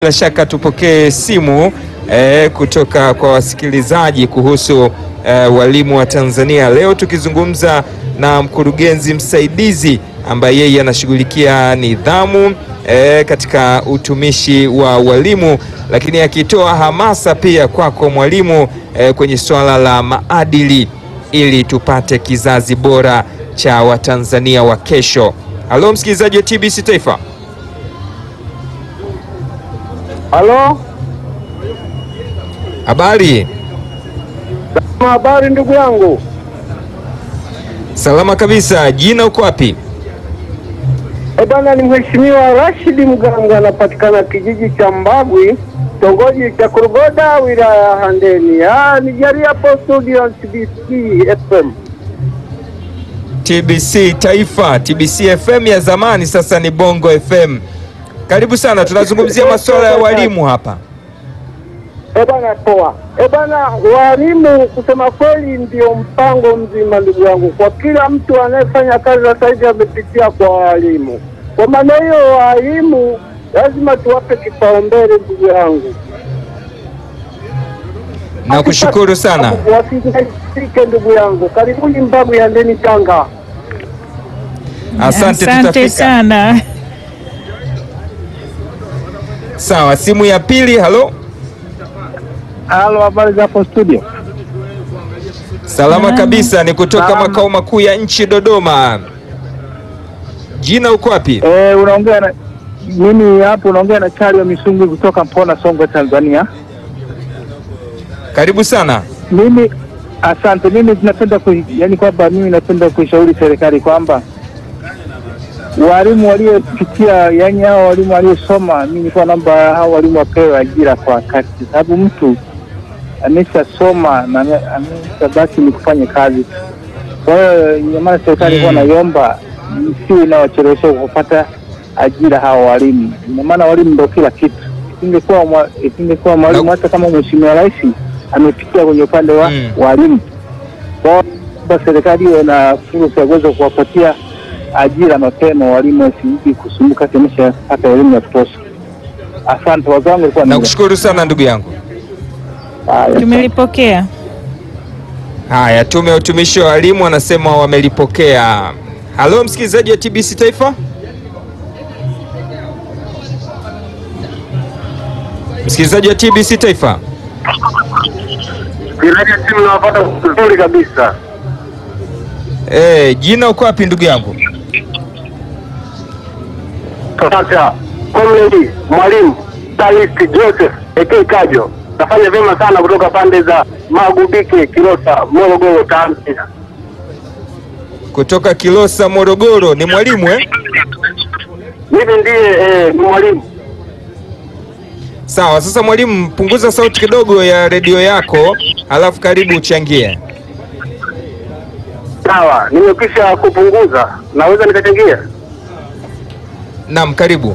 Bila shaka tupokee simu eh, kutoka kwa wasikilizaji kuhusu eh, walimu wa Tanzania. Leo tukizungumza na mkurugenzi msaidizi ambaye yeye anashughulikia nidhamu eh, katika utumishi wa walimu, lakini akitoa hamasa pia kwako mwalimu eh, kwenye suala la maadili ili tupate kizazi bora cha Watanzania wa kesho. Halo msikilizaji wa TBC Taifa. Halo, Habari? habari ndugu yangu. Salama kabisa. Jina uko wapi? E bwana, ni mheshimiwa Rashidi Mganga, anapatikana kijiji cha Mbagwi, kitongoji cha Kurugoda, wilaya ya Handeni. Ah, nijaria hapo studio TBC FM. TBC Taifa, TBC FM ya zamani sasa ni Bongo FM. Karibu sana, tunazungumzia masuala ya walimu hapa. E bwana, poa. E bwana, walimu kusema kweli ndio mpango mzima ndugu yangu, kwa kila mtu anayefanya kazi sasa hivi amepitia kwa walimu. Kwa maana hiyo, walimu lazima tuwape kipaumbele ndugu yangu. Nakushukuru sana. Wasike ndugu yangu, karibuni Mbagwi ya Ndeni Tanga. Asante, Asante tutafika. sana. Sawa, simu ya pili. Halo, Halo, habari za hapo studio? salama kabisa, ni kutoka Salama. makao makuu ya nchi Dodoma. Jina uko wapi? Eh, unaongea na mimi hapo, unaongea na Chali wa Misungwi kutoka Mpona, Songwe, Tanzania. Karibu sana. Mimi asante. Mimi napenda ku, yani kwamba mimi napenda kuishauri serikali kwamba walimu waliopitia, yani hao walimu waliosoma, mimi nilikuwa naomba hao walimu wapewe ajira kwa wakati, sababu mtu ameshasoma na ame- ameshabaki ni kufanya kazi. Kwa hiyo ndio maana serikali ilikuwa Mm. naiomba isiwe inawachelewesha kupata ajira hao walimu. Ndio maana walimu ndio kila kitu. Isingekuwa mwa- isingekuwa mwalimu, Na- hata kama mheshimiwa rais amepitia kwenye upande wa Mm. walimu, kwa hiyo kwamba serikali iwe na fursa ya kuweza kuwapatia ajira mapema walimu, wasizidi kusumbuka kimeshapata elimu ya kutosha. Asante wazangu, ilikuwa ni Nakushukuru sana ndugu yangu. haya. Tumelipokea. Haya, tume ya utumishi wa walimu wanasema wamelipokea. Halo msikilizaji wa TBC Taifa. Msikilizaji wa TBC Taifa. Kiraji simu nawapata vizuri kabisa. Eh, jina uko wapi ndugu yangu? Sasa comrade mwalimu Talisi Joseph Eke Kajo, nafanya vyema sana kutoka pande za Magubike, Kilosa, Morogoro, Tanzania. Kutoka Kilosa, Morogoro. Ni mwalimu eh? Mimi ndiye eh, ni mwalimu. Sawa, sasa mwalimu, punguza sauti kidogo ya redio yako, halafu karibu uchangie. Sawa, nimekwisha kupunguza, naweza nikachangia. Naam, karibu.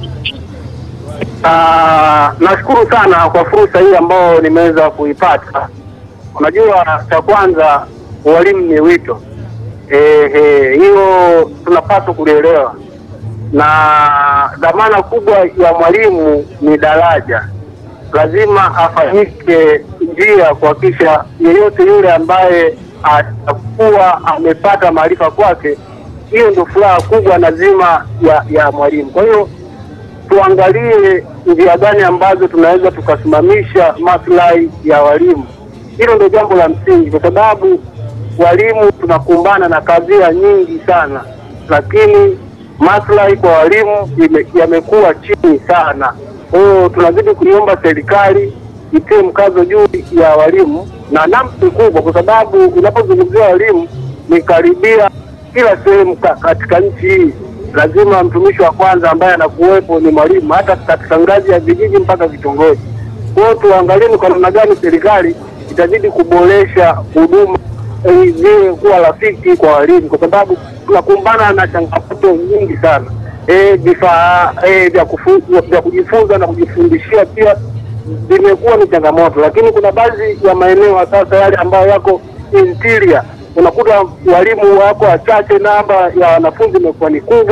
Ah, nashukuru sana kwa fursa hii ambayo nimeweza kuipata. Unajua, cha kwanza ualimu ni wito. Ehe, hiyo tunapaswa kulielewa, na dhamana kubwa ya mwalimu ni daraja. Lazima afanyike njia kuhakikisha yeyote yule ambaye atakuwa amepata maarifa kwake, hiyo ndio furaha kubwa na zima ya, ya mwalimu. Kwa hiyo tuangalie njia gani ambazo tunaweza tukasimamisha maslahi ya walimu. Hilo ndio jambo la msingi, kwa sababu walimu tunakumbana na kadhia nyingi sana, lakini maslahi kwa walimu ime- yamekuwa chini sana. Kwa hiyo tunazidi kuiomba serikali itie mkazo juu ya walimu na namsi kubwa, kwa sababu unapozungumzia walimu ni karibia kila sehemu ka- katika nchi hii lazima mtumishi wa kwanza ambaye anakuwepo ni mwalimu, hata katika ngazi ya vijiji mpaka vitongoji. Kwa hiyo tuangalie ni kwa namna gani serikali itazidi kuboresha huduma ili ziwe kuwa rafiki kwa walimu, kwa sababu tunakumbana na changamoto nyingi sana Eh, vifaa eh, vya kufu- vya kujifunza na kujifundishia pia vimekuwa ni changamoto, lakini kuna baadhi ya maeneo sasa yale ambayo yako interior, unakuta walimu wako wachache, namba ya wanafunzi imekuwa ni kubwa,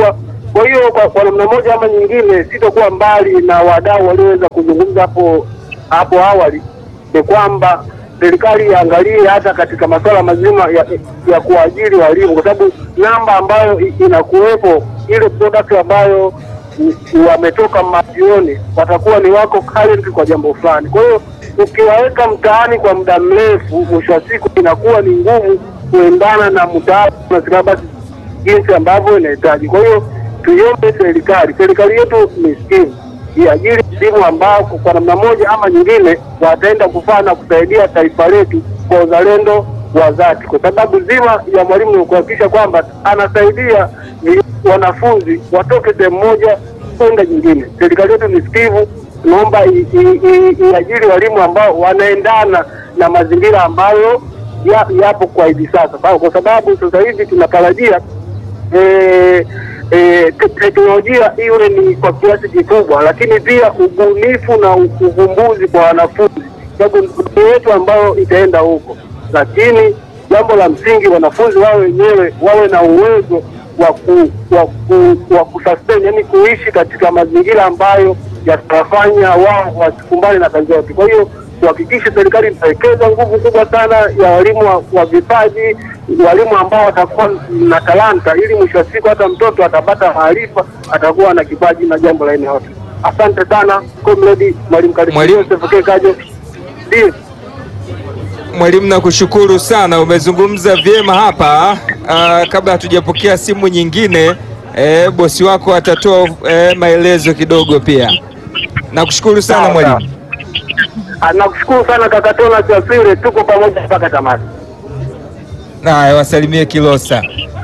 Kwa hiyo kwa, kwa namna moja ama nyingine, sitokuwa mbali na wadau walioweza kuzungumza hapo hapo awali, ni kwamba serikali iangalie hata katika masuala mazima ya, ya kuajiri walimu, kwa sababu namba ambayo i- inakuwepo ile product ambayo i- wametoka majioni watakuwa ni wako current kwa jambo fulani. Kwa hiyo ukiwaweka mtaani kwa muda mrefu, mwisho wa siku inakuwa ni ngumu kuendana na mtaala na silabasi jinsi ambavyo inahitaji. Kwa hiyo tuiombe serikali, serikali yetu ni sikivu, iajiri walimu ambao kwa namna moja ama nyingine wataenda kufaa na kusaidia taifa letu kwa uzalendo wa dhati, kwa sababu zima ya mwalimu ni kuhakikisha kwamba anasaidia vi- wanafunzi watoke sehemu moja kwenda nyingine. Serikali yetu ni sikivu, tunaomba i- i- i- iajiri walimu ambao wanaendana na mazingira ambayo ya- yapo kwa hivi sasa, kwa kwa sababu sasa hivi tunatarajia eh, eh, te- teknolojia iwe ni kwa kiasi kikubwa, lakini pia ubunifu na u- uvumbuzi kwa wanafunzi, sababu ndio yetu ambayo itaenda huko. Lakini jambo la msingi, wanafunzi wao wenyewe wawe na uwezo wa ku, wa ku, wa kusustain, yani kuishi katika mazingira ambayo yatawafanya wao wasikumbane na kazi yote. Kwa hiyo kuhakikisha serikali itawekeza nguvu kubwa sana ya walimu wa, wa vipaji, walimu ambao watakuwa na talanta, ili mwisho wa siku hata mtoto atapata maarifa, atakuwa na kipaji na jambo la aina yote. Asante sana comrade mwalimu Karimu Mwalimu- Joseph K. Kajo. Ndio. Mwalimu, nakushukuru sana, umezungumza vyema hapa. Ah, kabla hatujapokea simu nyingine, eh, bosi wako atatoa eh, maelezo kidogo pia. Nakushukuru sana Sawa, mwalimu. Ah, Nakushukuru sana kaka Tona Siafire, tuko pamoja mpaka tamati. Haya, wasalimie Kilosa.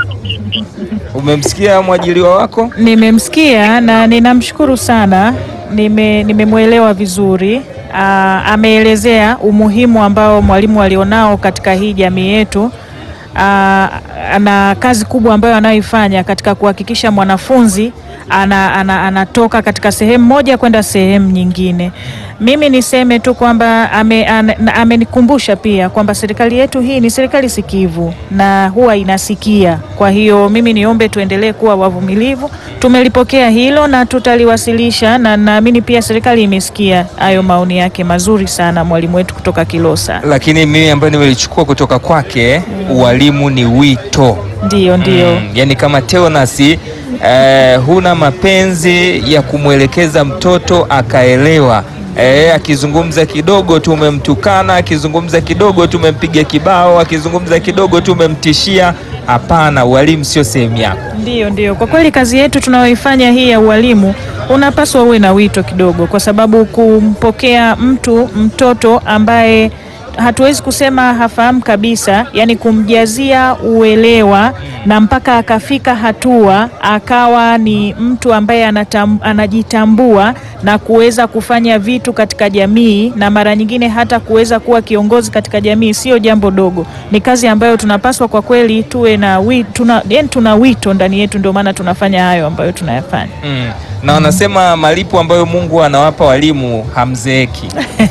Umemsikia mwajiliwa wako? Nimemsikia na ninamshukuru sana, nime nimemwelewa vizuri. Aa, ameelezea umuhimu ambao mwalimu alionao katika hii jamii yetu. Aa, na kazi kubwa ambayo anayoifanya katika kuhakikisha mwanafunzi ana, ana, anatoka katika sehemu moja kwenda sehemu nyingine. Mimi niseme tu kwamba ame- ana- na- amenikumbusha pia kwamba serikali yetu hii ni serikali sikivu na huwa inasikia. Kwa hiyo mimi niombe tuendelee kuwa wavumilivu. Tumelipokea hilo na tutaliwasilisha, na naamini pia serikali imesikia hayo maoni yake mazuri sana, mwalimu wetu kutoka Kilosa. Lakini mimi ambayo nimelichukua kutoka kwake, ualimu ni wito. Ndiyo, ndiyo. Mm, yani kama Teonasi eh, huna mapenzi ya kumwelekeza mtoto akaelewa. Eh, akizungumza kidogo tu umemtukana, akizungumza kidogo tu umempiga kibao, akizungumza kidogo tu umemtishia. Hapana, ualimu sio sehemu yako. Ndiyo, ndiyo. Kwa kweli kazi yetu tunayoifanya hii ya ualimu unapaswa uwe na wito kidogo, kwa sababu kumpokea mtu mtoto ambaye hatuwezi kusema hafahamu kabisa, yani kumjazia uelewa na mpaka akafika hatua akawa ni mtu ambaye anatam, anajitambua na kuweza kufanya vitu katika jamii na mara nyingine hata kuweza kuwa kiongozi katika jamii, sio jambo dogo. Ni kazi ambayo tunapaswa kwa kweli tuwe na wi, tuna, yani tuna wito ndani yetu, ndio maana tunafanya hayo ambayo tunayafanya. Mm. Na wanasema malipo ambayo Mungu anawapa walimu hamzeeki.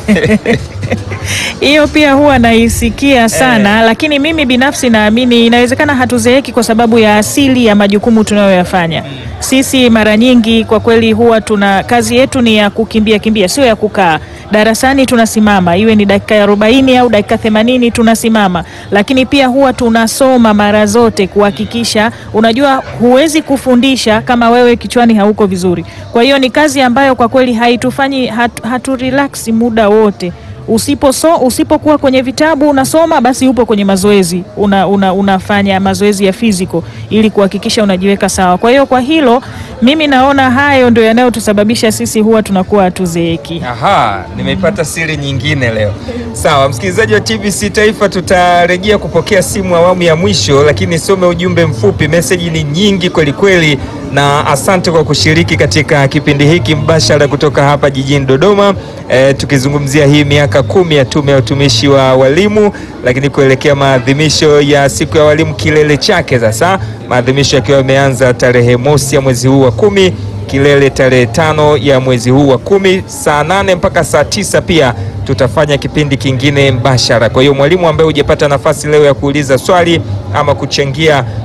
Hiyo pia huwa naisikia sana lakini mimi binafsi naamini inawezekana hatuzeeki kwa sababu ya asili ya majukumu tunayoyafanya. Sisi mara nyingi kwa kweli huwa tuna kazi yetu ni ya kukimbia kimbia, sio ya kukaa darasani. Tunasimama iwe ni dakika arobaini au dakika themanini tunasimama, lakini pia huwa tunasoma mara zote kuhakikisha. Unajua, huwezi kufundisha kama wewe kichwani hauko vizuri. Kwa hiyo ni kazi ambayo kwa kweli haitufanyi hatu, hatu relax muda wote Usipo so, usipokuwa kwenye vitabu unasoma basi upo kwenye mazoezi una, una, unafanya mazoezi ya physical ili kuhakikisha unajiweka sawa. Kwa hiyo kwa hilo mimi naona hayo ndio yanayotusababisha sisi huwa tunakuwa hatuzeeki. Aha, nimeipata siri nyingine leo. Sawa, msikilizaji wa TBC Taifa, tutarejea kupokea simu awamu ya mwisho, lakini some ujumbe mfupi. Meseji ni nyingi kweli kweli, na asante kwa kushiriki katika kipindi hiki mbashara kutoka hapa jijini Dodoma, e, tukizungumzia hii miaka kumi ya Tume ya Utumishi wa Walimu, lakini kuelekea maadhimisho ya siku ya walimu kilele chake sasa, maadhimisho yakiwa yameanza tarehe mosi ya mwezi huu wa kumi kilele tarehe tano ya mwezi huu wa kumi saa nane mpaka saa tisa pia tutafanya kipindi kingine mbashara. Kwa hiyo mwalimu ambaye hujapata nafasi leo ya kuuliza swali ama kuchangia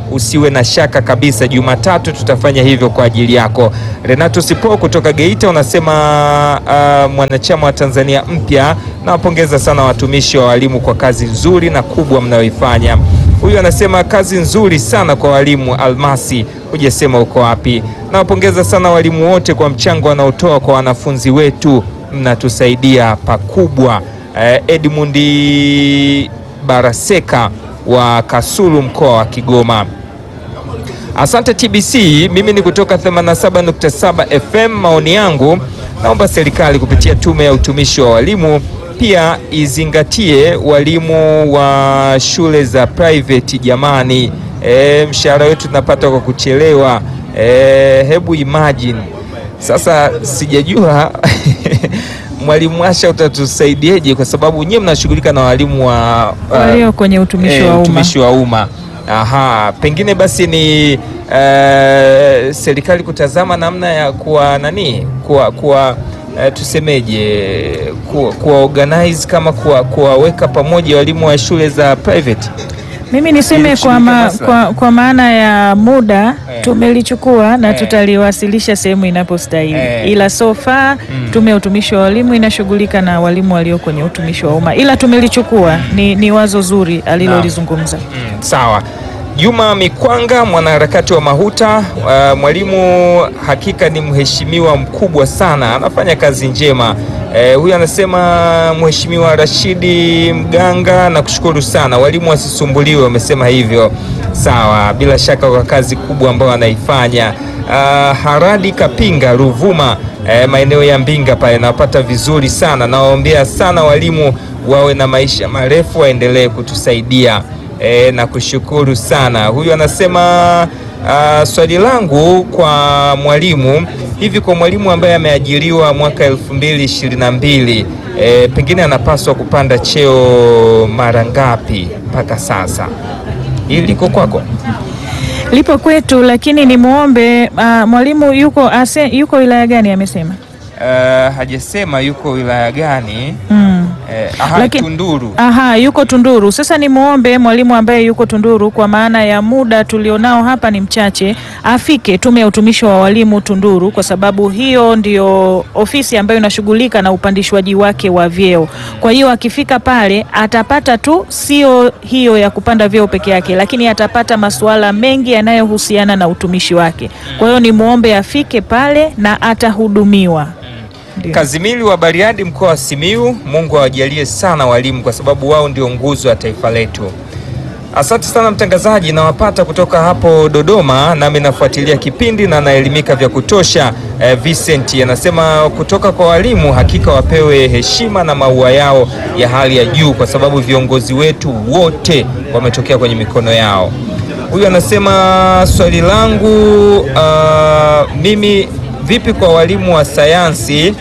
usiwe na shaka kabisa, Jumatatu tutafanya hivyo kwa ajili yako. Renato Sipo kutoka Geita unasema uh, mwanachama wa Tanzania mpya, nawapongeza sana watumishi wa walimu kwa kazi nzuri na kubwa mnayoifanya. Huyu anasema kazi nzuri sana kwa walimu. Almasi, hujasema uko wapi? Nawapongeza sana walimu wote kwa mchango wanaotoa kwa wanafunzi wetu, mnatusaidia pakubwa. Eh, Edmundi Baraseka wa Kasulu mkoa wa Kigoma. Asante TBC, mimi ni kutoka 87.7 FM. Maoni yangu, naomba serikali kupitia tume ya utumishi wa walimu pia izingatie walimu wa shule za private. Jamani, e, mshahara wetu tunapata kwa kuchelewa. E, hebu imagine sasa, sijajua Mwalimu Asha utatusaidiaje? Kwa sababu nyie mnashughulika na walimu wa uh, walio kwenye utumishi eh, wa umma. utumishi wa umma. Aha, pengine basi ni eh, serikali kutazama namna ya kuwa nani kuwa, kuwa eh, tusemeje kuwa, kuwa organize kama kuwa- kuwaweka pamoja walimu wa shule za private. Mimi niseme Ili kwa, ma, kushiriki kwa, kwa maana ya muda Eh. tumelichukua na Eh. tutaliwasilisha sehemu inapostahili Eh. ila so far tume ya utumishi wa walimu inashughulika na walimu walio kwenye utumishi wa umma, ila tumelichukua. Ni, ni wazo zuri alilolizungumza. Mm, sawa. Juma Mikwanga, mwanaharakati wa Mahuta. Uh, mwalimu hakika ni mheshimiwa mkubwa sana, anafanya kazi njema. Eh, huyu anasema Mheshimiwa Rashidi Mganga, nakushukuru sana. Walimu wasisumbuliwe, wamesema hivyo. Sawa, bila shaka kwa kazi kubwa ambayo anaifanya. Uh, Haradi Kapinga Ruvuma, eh, maeneo ya Mbinga pale, nawapata vizuri sana. Nawaombea sana walimu wawe na maisha marefu, waendelee kutusaidia. E, na kushukuru sana. Huyu anasema ah, swali langu kwa mwalimu hivi, kwa mwalimu ambaye ameajiriwa mwaka elfu mbili ishirini na mbili e, pengine anapaswa kupanda cheo mara ngapi mpaka sasa? Hili liko kwako? Lipo kwetu, lakini nimwombe uh, mwalimu yuko ase, yuko wilaya gani amesema? Uh, hajasema yuko wilaya gani. Mm. Eh, aha, Laki- Tunduru. Aha, yuko Tunduru. Sasa ni muombe mwalimu ambaye yuko Tunduru, kwa maana ya muda tulionao hapa ni mchache, afike tume ya utumishi wa walimu Tunduru, kwa sababu hiyo ndio ofisi ambayo inashughulika na upandishwaji wake wa vyeo. Kwa hiyo akifika pale atapata tu, sio hiyo ya kupanda vyeo peke yake, lakini atapata masuala mengi yanayohusiana na utumishi wake. Kwa hiyo ni muombe afike pale na atahudumiwa. Ndio. Kazimili wa Bariadi mkoa wa Simiu, Mungu awajalie sana walimu kwa sababu wao ndio nguzo ya taifa letu. Asante sana mtangazaji, nawapata kutoka hapo Dodoma, nami nafuatilia kipindi na naelimika vya kutosha. Eh, Vincent anasema kutoka kwa walimu, hakika wapewe heshima na maua yao ya hali ya juu, kwa sababu viongozi wetu wote wametokea kwenye mikono yao. Huyu anasema swali langu ah, mimi vipi kwa walimu wa sayansi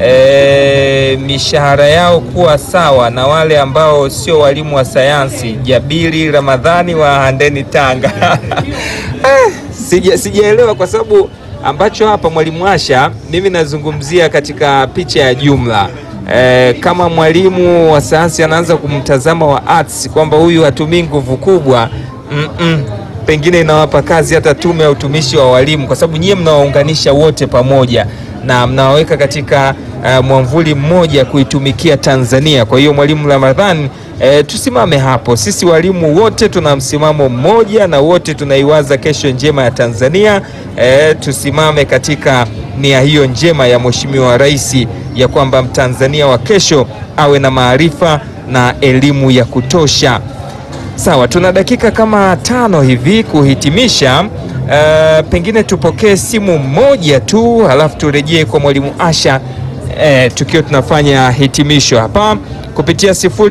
e, mishahara yao kuwa sawa na wale ambao sio walimu wa sayansi? Jabiri Ramadhani wa Handeni, Tanga. Eh, sija sijaelewa kwa sababu ambacho hapa mwalimu Asha, mimi nazungumzia katika picha ya jumla. E, kama mwalimu wa sayansi anaanza kumtazama wa arts kwamba huyu hatumii nguvu kubwa mm -mm pengine inawapa kazi hata tume ya utumishi wa walimu, kwa sababu nyie mnawaunganisha wote pamoja na mnawaweka katika uh, mwamvuli mmoja kuitumikia Tanzania. Kwa hiyo mwalimu Ramadhani, eh, tusimame hapo. Sisi walimu wote tuna msimamo mmoja na wote tunaiwaza kesho njema ya Tanzania. Eh, tusimame katika nia hiyo njema ya Mheshimiwa Rais ya kwamba Mtanzania wa kesho awe na maarifa na elimu ya kutosha. Sawa, tuna dakika kama tano hivi kuhitimisha. Uh, pengine tupokee simu moja tu halafu turejee kwa mwalimu Asha uh, tukiwa tunafanya hitimisho hapa kupitia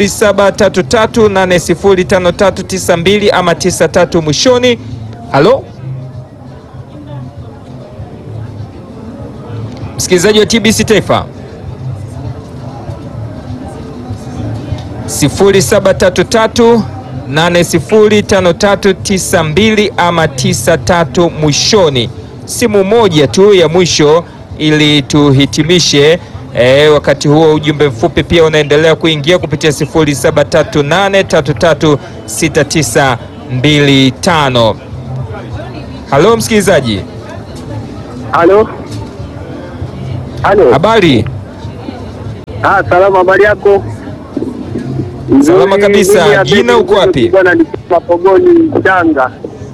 0733805392 ama 93 mwishoni. Halo msikilizaji wa TBC Taifa 0733 805392 ama 93 mwishoni. Simu moja tu ya mwisho ili tuhitimishe. E, wakati huo ujumbe mfupi pia unaendelea kuingia kupitia 0738336925. Halo msikilizaji, Halo, halo. habari? Ah, salama, habari yako? Salama Mzuri, kabisa. mimi Abedi Jina uko wapi? Bwana nikiwa Pogoni Tanga.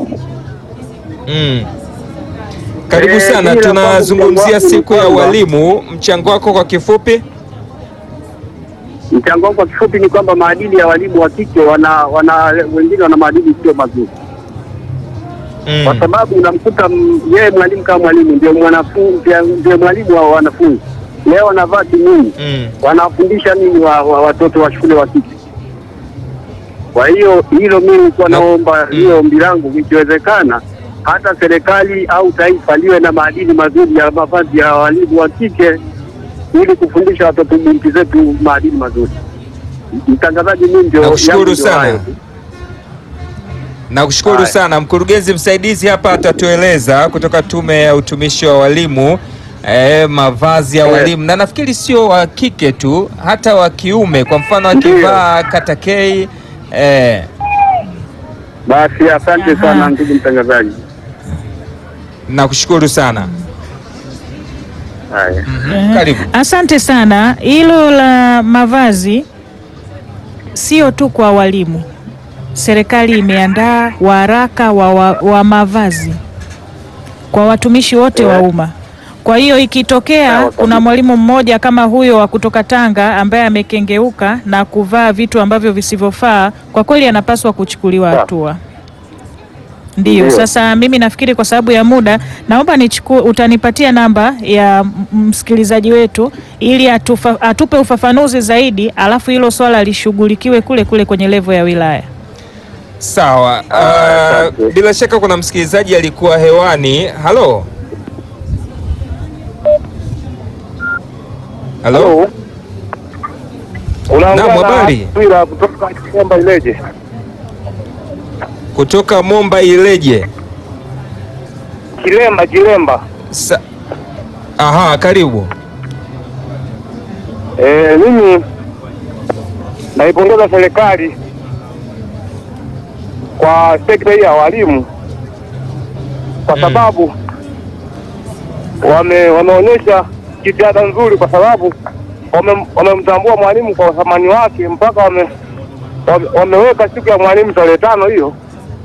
Mm. Karibu Eh, sana, mimi tunazungumzia nafahamu siku ya kwamba- walimu. Mchango wako kwa kifupi? Mchango wangu kwa kifupi ni kwamba maadili ya walimu wa kike wana, wana wengine wana maadili sio mazuri, kwa Mm. sababu unamkuta m- yeye mwalimu kama mwalimu ndio mwanafunzi ndio mwalimu wa wanafunzi, leo wanavaa kimini Mm. wanawafundisha nini wa, wa, watoto wa shule wa kike? Kwa hiyo hilo mimi nilikuwa Na- naomba mm. hiyo ombi langu, ikiwezekana hata serikali au taifa liwe na maadili mazuri ya mavazi ya walimu wa kike ili kufundisha watoto binti zetu maadili mazuri. Mtangazaji, mimi ndio Nakushukuru yangu ndio sana. hayo. Nakushukuru Haya. sana. Mkurugenzi msaidizi hapa atatueleza kutoka Tume ya Utumishi wa Walimu eh, mavazi ya Eh. walimu na nafikiri sio wa kike tu, hata wa kiume. Kwa mfano Ndiyo. akivaa katakei eh, Basi asante Aha. sana ndugu mtangazaji. nakushukuru sana. Haya. Mhm. Karibu. Asante sana. Hilo la mavazi sio tu kwa walimu. Serikali imeandaa waraka wa, wa, wa mavazi kwa watumishi wote wa umma. Kwa hiyo ikitokea Sawa kabisa. kuna mwalimu mmoja kama huyo wa kutoka Tanga ambaye amekengeuka na kuvaa vitu ambavyo visivyofaa, kwa kweli anapaswa kuchukuliwa Sawa. hatua. Ndiyo, Ndiyo. sasa mimi nafikiri kwa sababu ya muda, naomba nichukue, utanipatia namba ya m- msikilizaji wetu ili atufa, atupe ufafanuzi zaidi, alafu hilo swala lishughulikiwe kule kule kwenye levo ya wilaya. Sawa. Ah, Uh, asante. bila shaka kuna msikilizaji alikuwa hewani. Halo. Halo. Unaongea Naam, na habari. Twila kutoka Komba Ileje. Kutoka Momba Ileje. Kilemba, Kilemba. Sa Aha, karibu. Eh, mimi naipongeza serikali kwa sekta hii ya walimu kwa Mm. sababu wame wameonyesha jitihada nzuri, kwa sababu wame- wamemtambua mwalimu kwa uthamani wake mpaka wame, wame, wameweka siku ya mwalimu tarehe tano hiyo.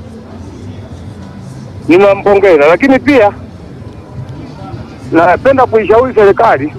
Ninampongeza, lakini pia napenda kuishauri serikali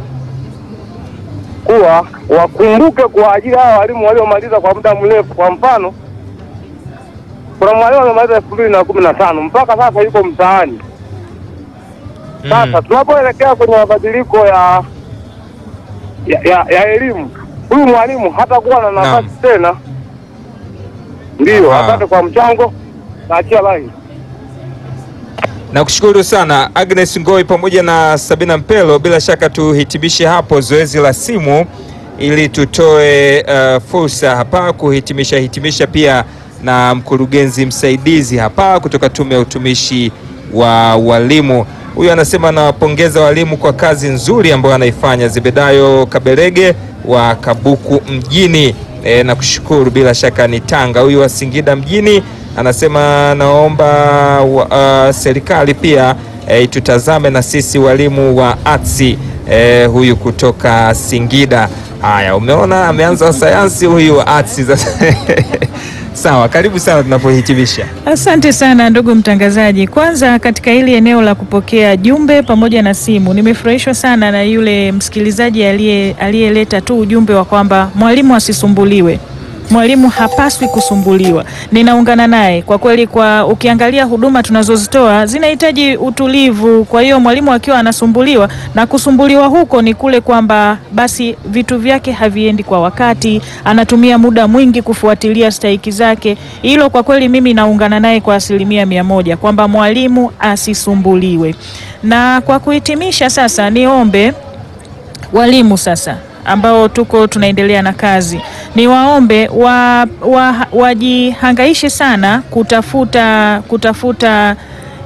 kuwa wakumbuke kuwaajiri hawa walimu waliomaliza kwa muda mrefu. Kwa mfano, kuna mwalimu amemaliza elfu mbili na kumi na tano mpaka sasa yuko mtaani. Sasa Mm. tunapoelekea kwenye mabadiliko ya ya, ya, ya elimu, huyu mwalimu hatakuwa na nafasi tena. Ndiyo, Aha. asante kwa mchango, naachia laini. Nakushukuru sana Agnes Ngoi pamoja na Sabina Mpelo. Bila shaka tuhitimishe hapo zoezi la simu ili tutoe uh, fursa hapa kuhitimisha hitimisha pia na mkurugenzi msaidizi hapa kutoka Tume ya Utumishi wa Walimu. Huyu anasema anawapongeza walimu kwa kazi nzuri ambayo anaifanya. Zebedayo Kaberege wa Kabuku mjini e, na kushukuru. Bila shaka ni Tanga. Huyu wa Singida mjini anasema naomba wa, uh, serikali pia e, tutazame na sisi walimu wa atsi e, huyu kutoka Singida. Haya, umeona ameanza sayansi huyu wa atsi sasa. Sawa, karibu sana tunapohitimisha. Asante sana ndugu mtangazaji. Kwanza katika hili eneo la kupokea jumbe pamoja na simu, nimefurahishwa sana na yule msikilizaji aliye aliyeleta tu ujumbe wa kwamba mwalimu asisumbuliwe. Mwalimu hapaswi kusumbuliwa. Ninaungana naye kwa kweli. Kwa ukiangalia huduma tunazozitoa zinahitaji utulivu. Kwa hiyo mwalimu akiwa anasumbuliwa na kusumbuliwa huko ni kule kwamba basi vitu vyake haviendi kwa wakati, anatumia muda mwingi kufuatilia stahiki zake. Hilo kwa kweli mimi naungana naye kwa asilimia mia moja kwamba mwalimu asisumbuliwe. Na kwa kuhitimisha sasa, niombe walimu sasa ambao tuko tunaendelea na kazi, ni waombe wa, wa, wajihangaishe sana kutafuta kutafuta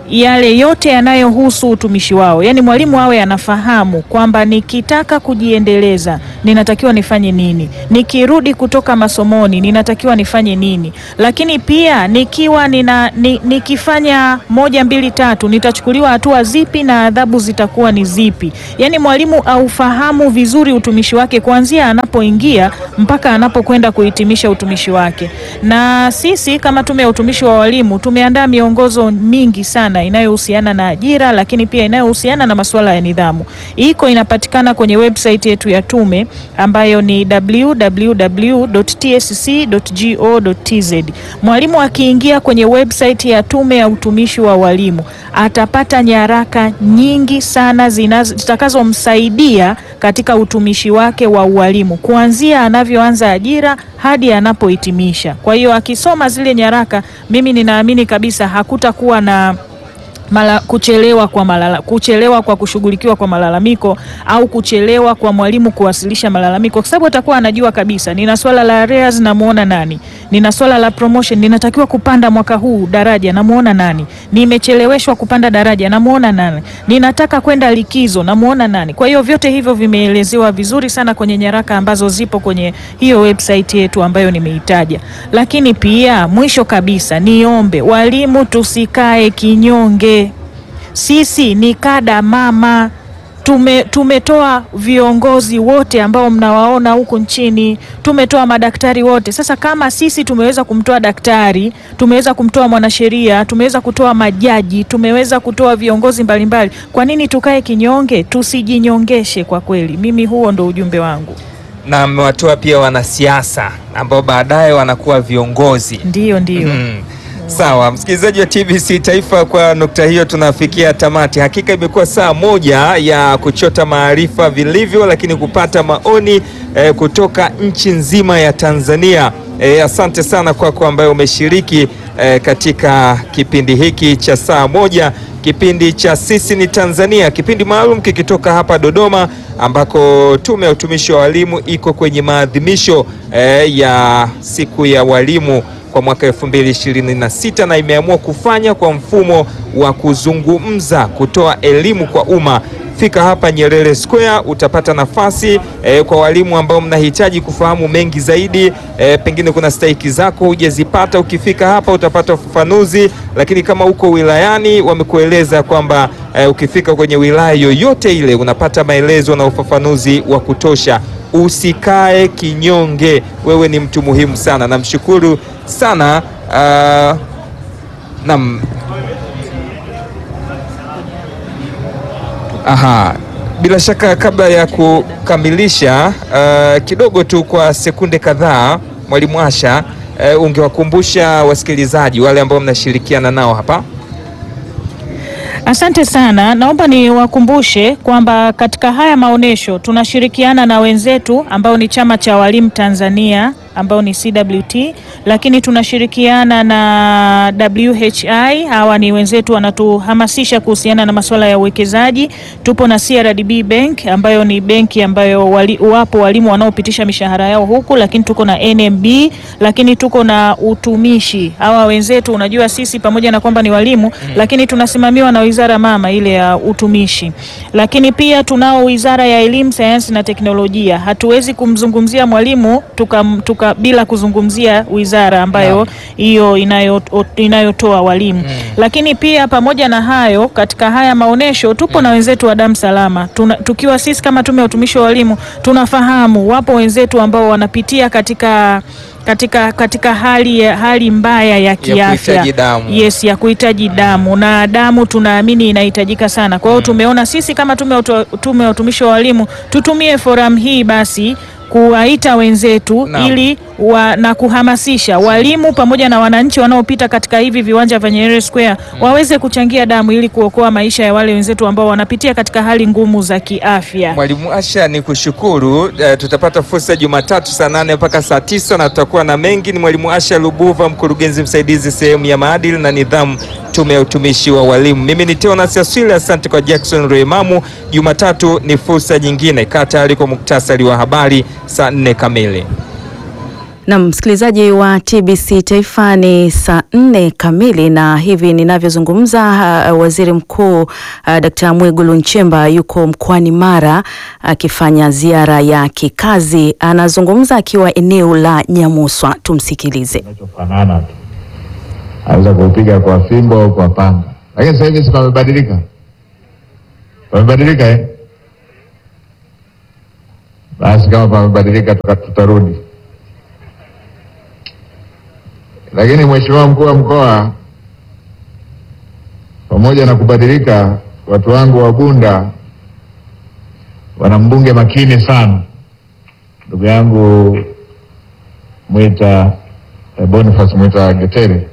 yale yote yanayohusu utumishi wao, yaani mwalimu awe anafahamu kwamba nikitaka kujiendeleza ninatakiwa nifanye nini, nikirudi kutoka masomoni ninatakiwa nifanye nini, lakini pia nikiwa nina, ni, nikifanya moja mbili tatu nitachukuliwa hatua zipi na adhabu zitakuwa ni zipi. Yaani mwalimu aufahamu vizuri utumishi wake kuanzia anapoingia mpaka anapokwenda kuhitimisha utumishi wake. Na sisi kama Tume ya Utumishi wa Walimu tumeandaa miongozo mingi sana inayohusiana na ajira, lakini pia inayohusiana na masuala ya nidhamu. Iko inapatikana kwenye website yetu ya tume ambayo ni www.tsc.go.tz. Mwalimu akiingia kwenye website ya Tume ya Utumishi wa Walimu atapata nyaraka nyingi sana zinazo- zitakazomsaidia katika utumishi wake wa ualimu kuanzia anavyoanza ajira hadi anapohitimisha. Kwa hiyo akisoma zile nyaraka, mimi ninaamini kabisa hakutakuwa na mala, kuchelewa kwa malala, kuchelewa kwa kushughulikiwa kwa malalamiko au kuchelewa kwa mwalimu kuwasilisha malalamiko, kwa sababu atakuwa anajua kabisa, nina swala la arrears, namuona nani, nina swala la promotion, ninatakiwa kupanda mwaka huu daraja, namuona nani, nimecheleweshwa kupanda daraja, namuona nani, ninataka kwenda likizo, namuona nani. Kwa hiyo vyote hivyo vimeelezewa vizuri sana kwenye nyaraka ambazo zipo kwenye hiyo website yetu ambayo nimeitaja. Lakini pia mwisho kabisa, niombe walimu tusikae kinyonge. Sisi ni kada mama. Tume, tumetoa viongozi wote ambao mnawaona huku nchini, tumetoa madaktari wote. Sasa kama sisi tumeweza kumtoa daktari, tumeweza kumtoa mwanasheria, tumeweza kutoa majaji, tumeweza kutoa viongozi mbalimbali, kwa nini tukae kinyonge? Tusijinyongeshe kwa kweli. Mimi huo ndo ujumbe wangu. na mmewatoa pia wanasiasa ambao baadaye wanakuwa viongozi. Ndiyo, ndiyo. Mm. Sawa, msikilizaji wa TBC Taifa, kwa nukta hiyo tunafikia tamati. Hakika imekuwa saa moja ya kuchota maarifa vilivyo, lakini kupata maoni eh, kutoka nchi nzima ya Tanzania. Eh, asante sana kwako kwa ambaye umeshiriki eh, katika kipindi hiki cha saa moja, kipindi cha Sisi ni Tanzania, kipindi maalum kikitoka hapa Dodoma ambako Tume ya Utumishi wa Walimu iko kwenye maadhimisho eh, ya siku ya walimu kwa mwaka 2026 na imeamua kufanya kwa mfumo wa kuzungumza, kutoa elimu kwa umma. Fika hapa Nyerere Square utapata nafasi eh, kwa walimu ambao mnahitaji kufahamu mengi zaidi eh, pengine kuna stahiki zako hujazipata. Ukifika hapa utapata ufafanuzi, lakini kama uko wilayani wamekueleza kwamba eh, ukifika kwenye wilaya yoyote ile unapata maelezo na ufafanuzi wa kutosha. Usikae kinyonge, wewe ni mtu muhimu sana. Namshukuru sana uh, nam Aha, bila shaka kabla ya kukamilisha uh, kidogo tu kwa sekunde kadhaa, Mwalimu Asha uh, ungewakumbusha wasikilizaji wale ambao mnashirikiana nao hapa. Asante sana. Naomba niwakumbushe kwamba katika haya maonyesho tunashirikiana na wenzetu ambao ni Chama cha Walimu Tanzania ambao ni CWT, lakini tunashirikiana na WHI. Hawa ni wenzetu wanatuhamasisha kuhusiana na masuala ya uwekezaji. Tupo na CRDB Bank ambayo ni benki ambayo wali, wapo walimu wanaopitisha mishahara yao huku, lakini tuko na NMB, lakini tuko na utumishi. Hawa wenzetu, unajua sisi pamoja na kwamba ni walimu mm, lakini tunasimamiwa na wizara mama ile ya utumishi, lakini pia tunao wizara ya elimu, sayansi na teknolojia. Hatuwezi kumzungumzia mwalimu tuka, tuka bila kuzungumzia wizara ambayo hiyo inayo, inayotoa walimu mm. Lakini pia pamoja na hayo, katika haya maonesho tupo mm. na wenzetu wa damu salama tuna, tukiwa sisi kama tume ya utumishi wa walimu tunafahamu wapo wenzetu ambao wanapitia katika katika katika hali ya, hali mbaya ya kiafya ya yes, ya kuhitaji damu na damu tunaamini inahitajika sana. Kwa hiyo mm. tumeona sisi kama tume ya utumishi wa walimu tutumie forum hii basi kuwaita wenzetu no. ili wa, na kuhamasisha walimu pamoja na wananchi wanaopita katika hivi viwanja vya Nyerere Square mm. waweze kuchangia damu ili kuokoa maisha ya wale wenzetu ambao wanapitia katika hali ngumu za kiafya. Mwalimu Asha, ni kushukuru. Uh, tutapata fursa Jumatatu saa nane mpaka saa tisa na tutakuwa na mengi. Ni Mwalimu Asha Lubuva, mkurugenzi msaidizi sehemu ya maadili na nidhamu, Tume ya Utumishi wa Walimu. Mimi ni Teonas Aswile, asante kwa Jackson Reimamu. Jumatatu ni fursa nyingine. Kaa tayari kwa muktasari wa habari saa nne kamili. Na msikilizaji wa TBC Taifa ni saa nne kamili, na hivi ninavyozungumza, uh, waziri mkuu uh, Dkt. Mwigulu Nchemba yuko mkoani Mara akifanya ziara ya kikazi. Anazungumza akiwa eneo la Nyamuswa, tumsikilize. Kinachofanana tu, aweza kuupiga kwa fimbo au kwa panga, lakini sasa hivi si pamebadilika, pamebadilika eh? Basi kama pamebadilika, tuka- tutarudi lakini Mheshimiwa mkuu wa mkoa, pamoja na kubadilika, watu wangu wa Bunda wana mbunge makini sana, ndugu yangu Mwita eh, Boniface Mwita Getere,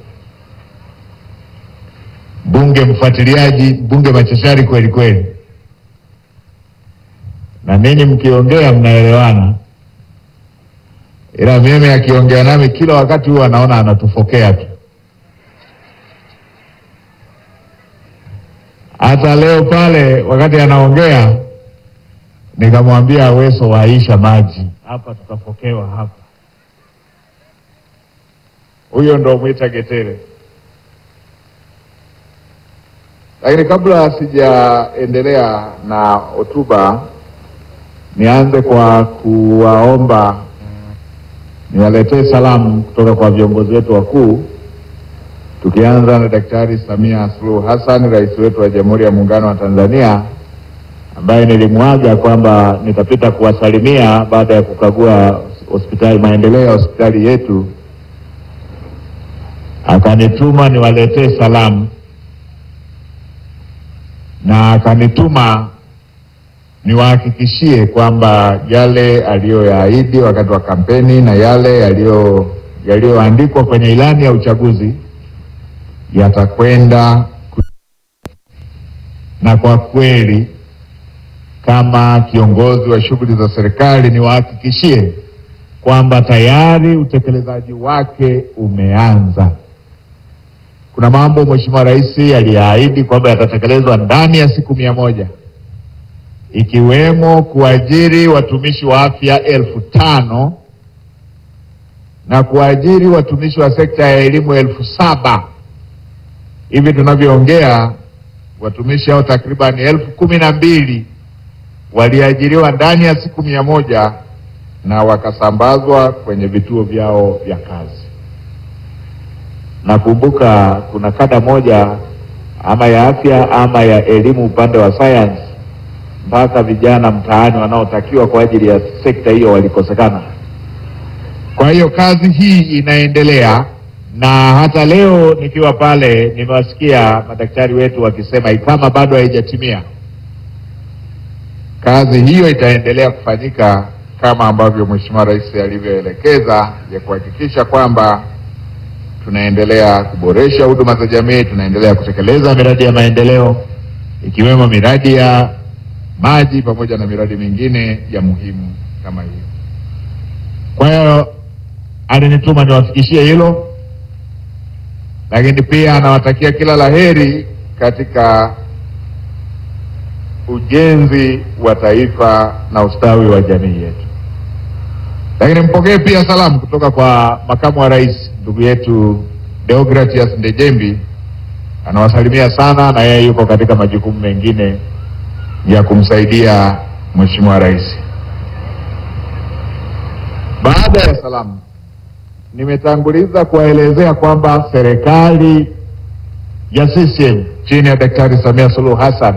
mbunge mfuatiliaji, mbunge machachari kweli kweli, na ninyi mkiongea mnaelewana ila mimi akiongea nami kila wakati huwa anaona anatufokea tu. Hata leo pale wakati anaongea nikamwambia Aweso waisha maji hapa, tutafokewa hapa. Huyo ndo Mwita Getere. Lakini kabla sijaendelea na hotuba, nianze kwa kuwaomba niwaletee salamu kutoka kwa viongozi wetu wakuu, tukianza na Daktari Samia Suluhu Hassan, rais wetu wa Jamhuri ya Muungano wa Tanzania, ambaye nilimwaga kwamba nitapita kuwasalimia baada ya kukagua hospitali, maendeleo ya hospitali yetu, akanituma niwaletee salamu na akanituma niwahakikishie kwamba yale aliyoyaahidi wakati wa kampeni na yale yaliyo yaliyoandikwa kwenye ilani ya uchaguzi yatakwenda ku... na kwa kweli kama kiongozi wa shughuli za serikali niwahakikishie kwamba tayari utekelezaji wake umeanza. Kuna mambo Mheshimiwa Rais aliyaahidi kwamba yatatekelezwa ndani ya siku mia moja ikiwemo kuajiri watumishi wa afya elfu tano na kuajiri watumishi wa sekta ya elimu elfu saba Hivi tunavyoongea watumishi hao takriban elfu kumi na mbili waliajiriwa ndani ya siku mia moja na wakasambazwa kwenye vituo vyao vya kazi. Nakumbuka kuna kada moja ama ya afya ama ya elimu upande wa science mpaka vijana mtaani wanaotakiwa kwa ajili ya sekta hiyo walikosekana. Kwa hiyo kazi hii inaendelea, na hata leo nikiwa pale nimewasikia madaktari wetu wakisema kama bado haijatimia, kazi hiyo itaendelea kufanyika kama ambavyo Mheshimiwa Rais alivyoelekeza ya kuhakikisha kwamba tunaendelea kuboresha huduma za jamii, tunaendelea kutekeleza miradi ya maendeleo ikiwemo miradi ya maji pamoja na miradi mingine ya muhimu kama hiyo. Kwa hiyo alinituma niwafikishie hilo, lakini pia anawatakia kila laheri katika ujenzi wa taifa na ustawi wa jamii yetu. Lakini mpokee pia salamu kutoka kwa makamu wa rais ndugu yetu Deogratias Ndejembi, anawasalimia sana, na yeye yuko katika majukumu mengine ya kumsaidia Mheshimiwa Rais. Baada ya salamu, nimetanguliza kuwaelezea kwamba serikali ya CCM chini ya Daktari Samia Suluhu Hassan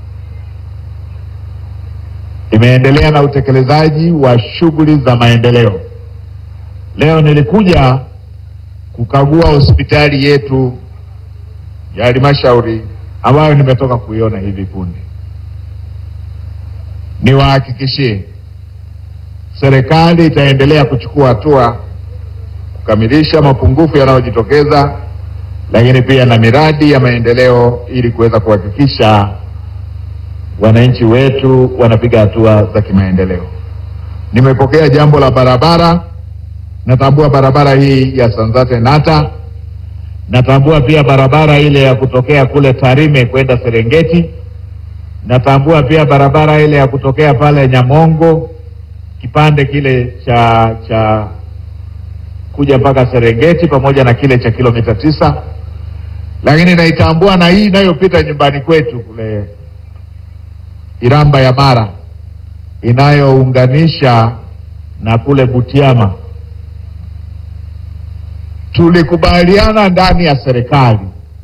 imeendelea na utekelezaji wa shughuli za maendeleo. Leo nilikuja kukagua hospitali yetu ya halmashauri ambayo nimetoka kuiona hivi punde. Niwahakikishie serikali itaendelea kuchukua hatua kukamilisha mapungufu yanayojitokeza, lakini pia na miradi ya maendeleo ili kuweza kuhakikisha wananchi wetu wanapiga hatua za kimaendeleo. Nimepokea jambo la barabara, natambua barabara hii ya Sanzate Nata, natambua pia barabara ile ya kutokea kule Tarime kwenda Serengeti, natambua pia barabara ile ya kutokea pale Nyamongo, kipande kile cha cha kuja mpaka Serengeti pamoja na kile cha kilomita tisa, lakini naitambua na hii inayopita nyumbani kwetu kule Iramba ya Mara inayounganisha na kule Butiama. Tulikubaliana ndani ya serikali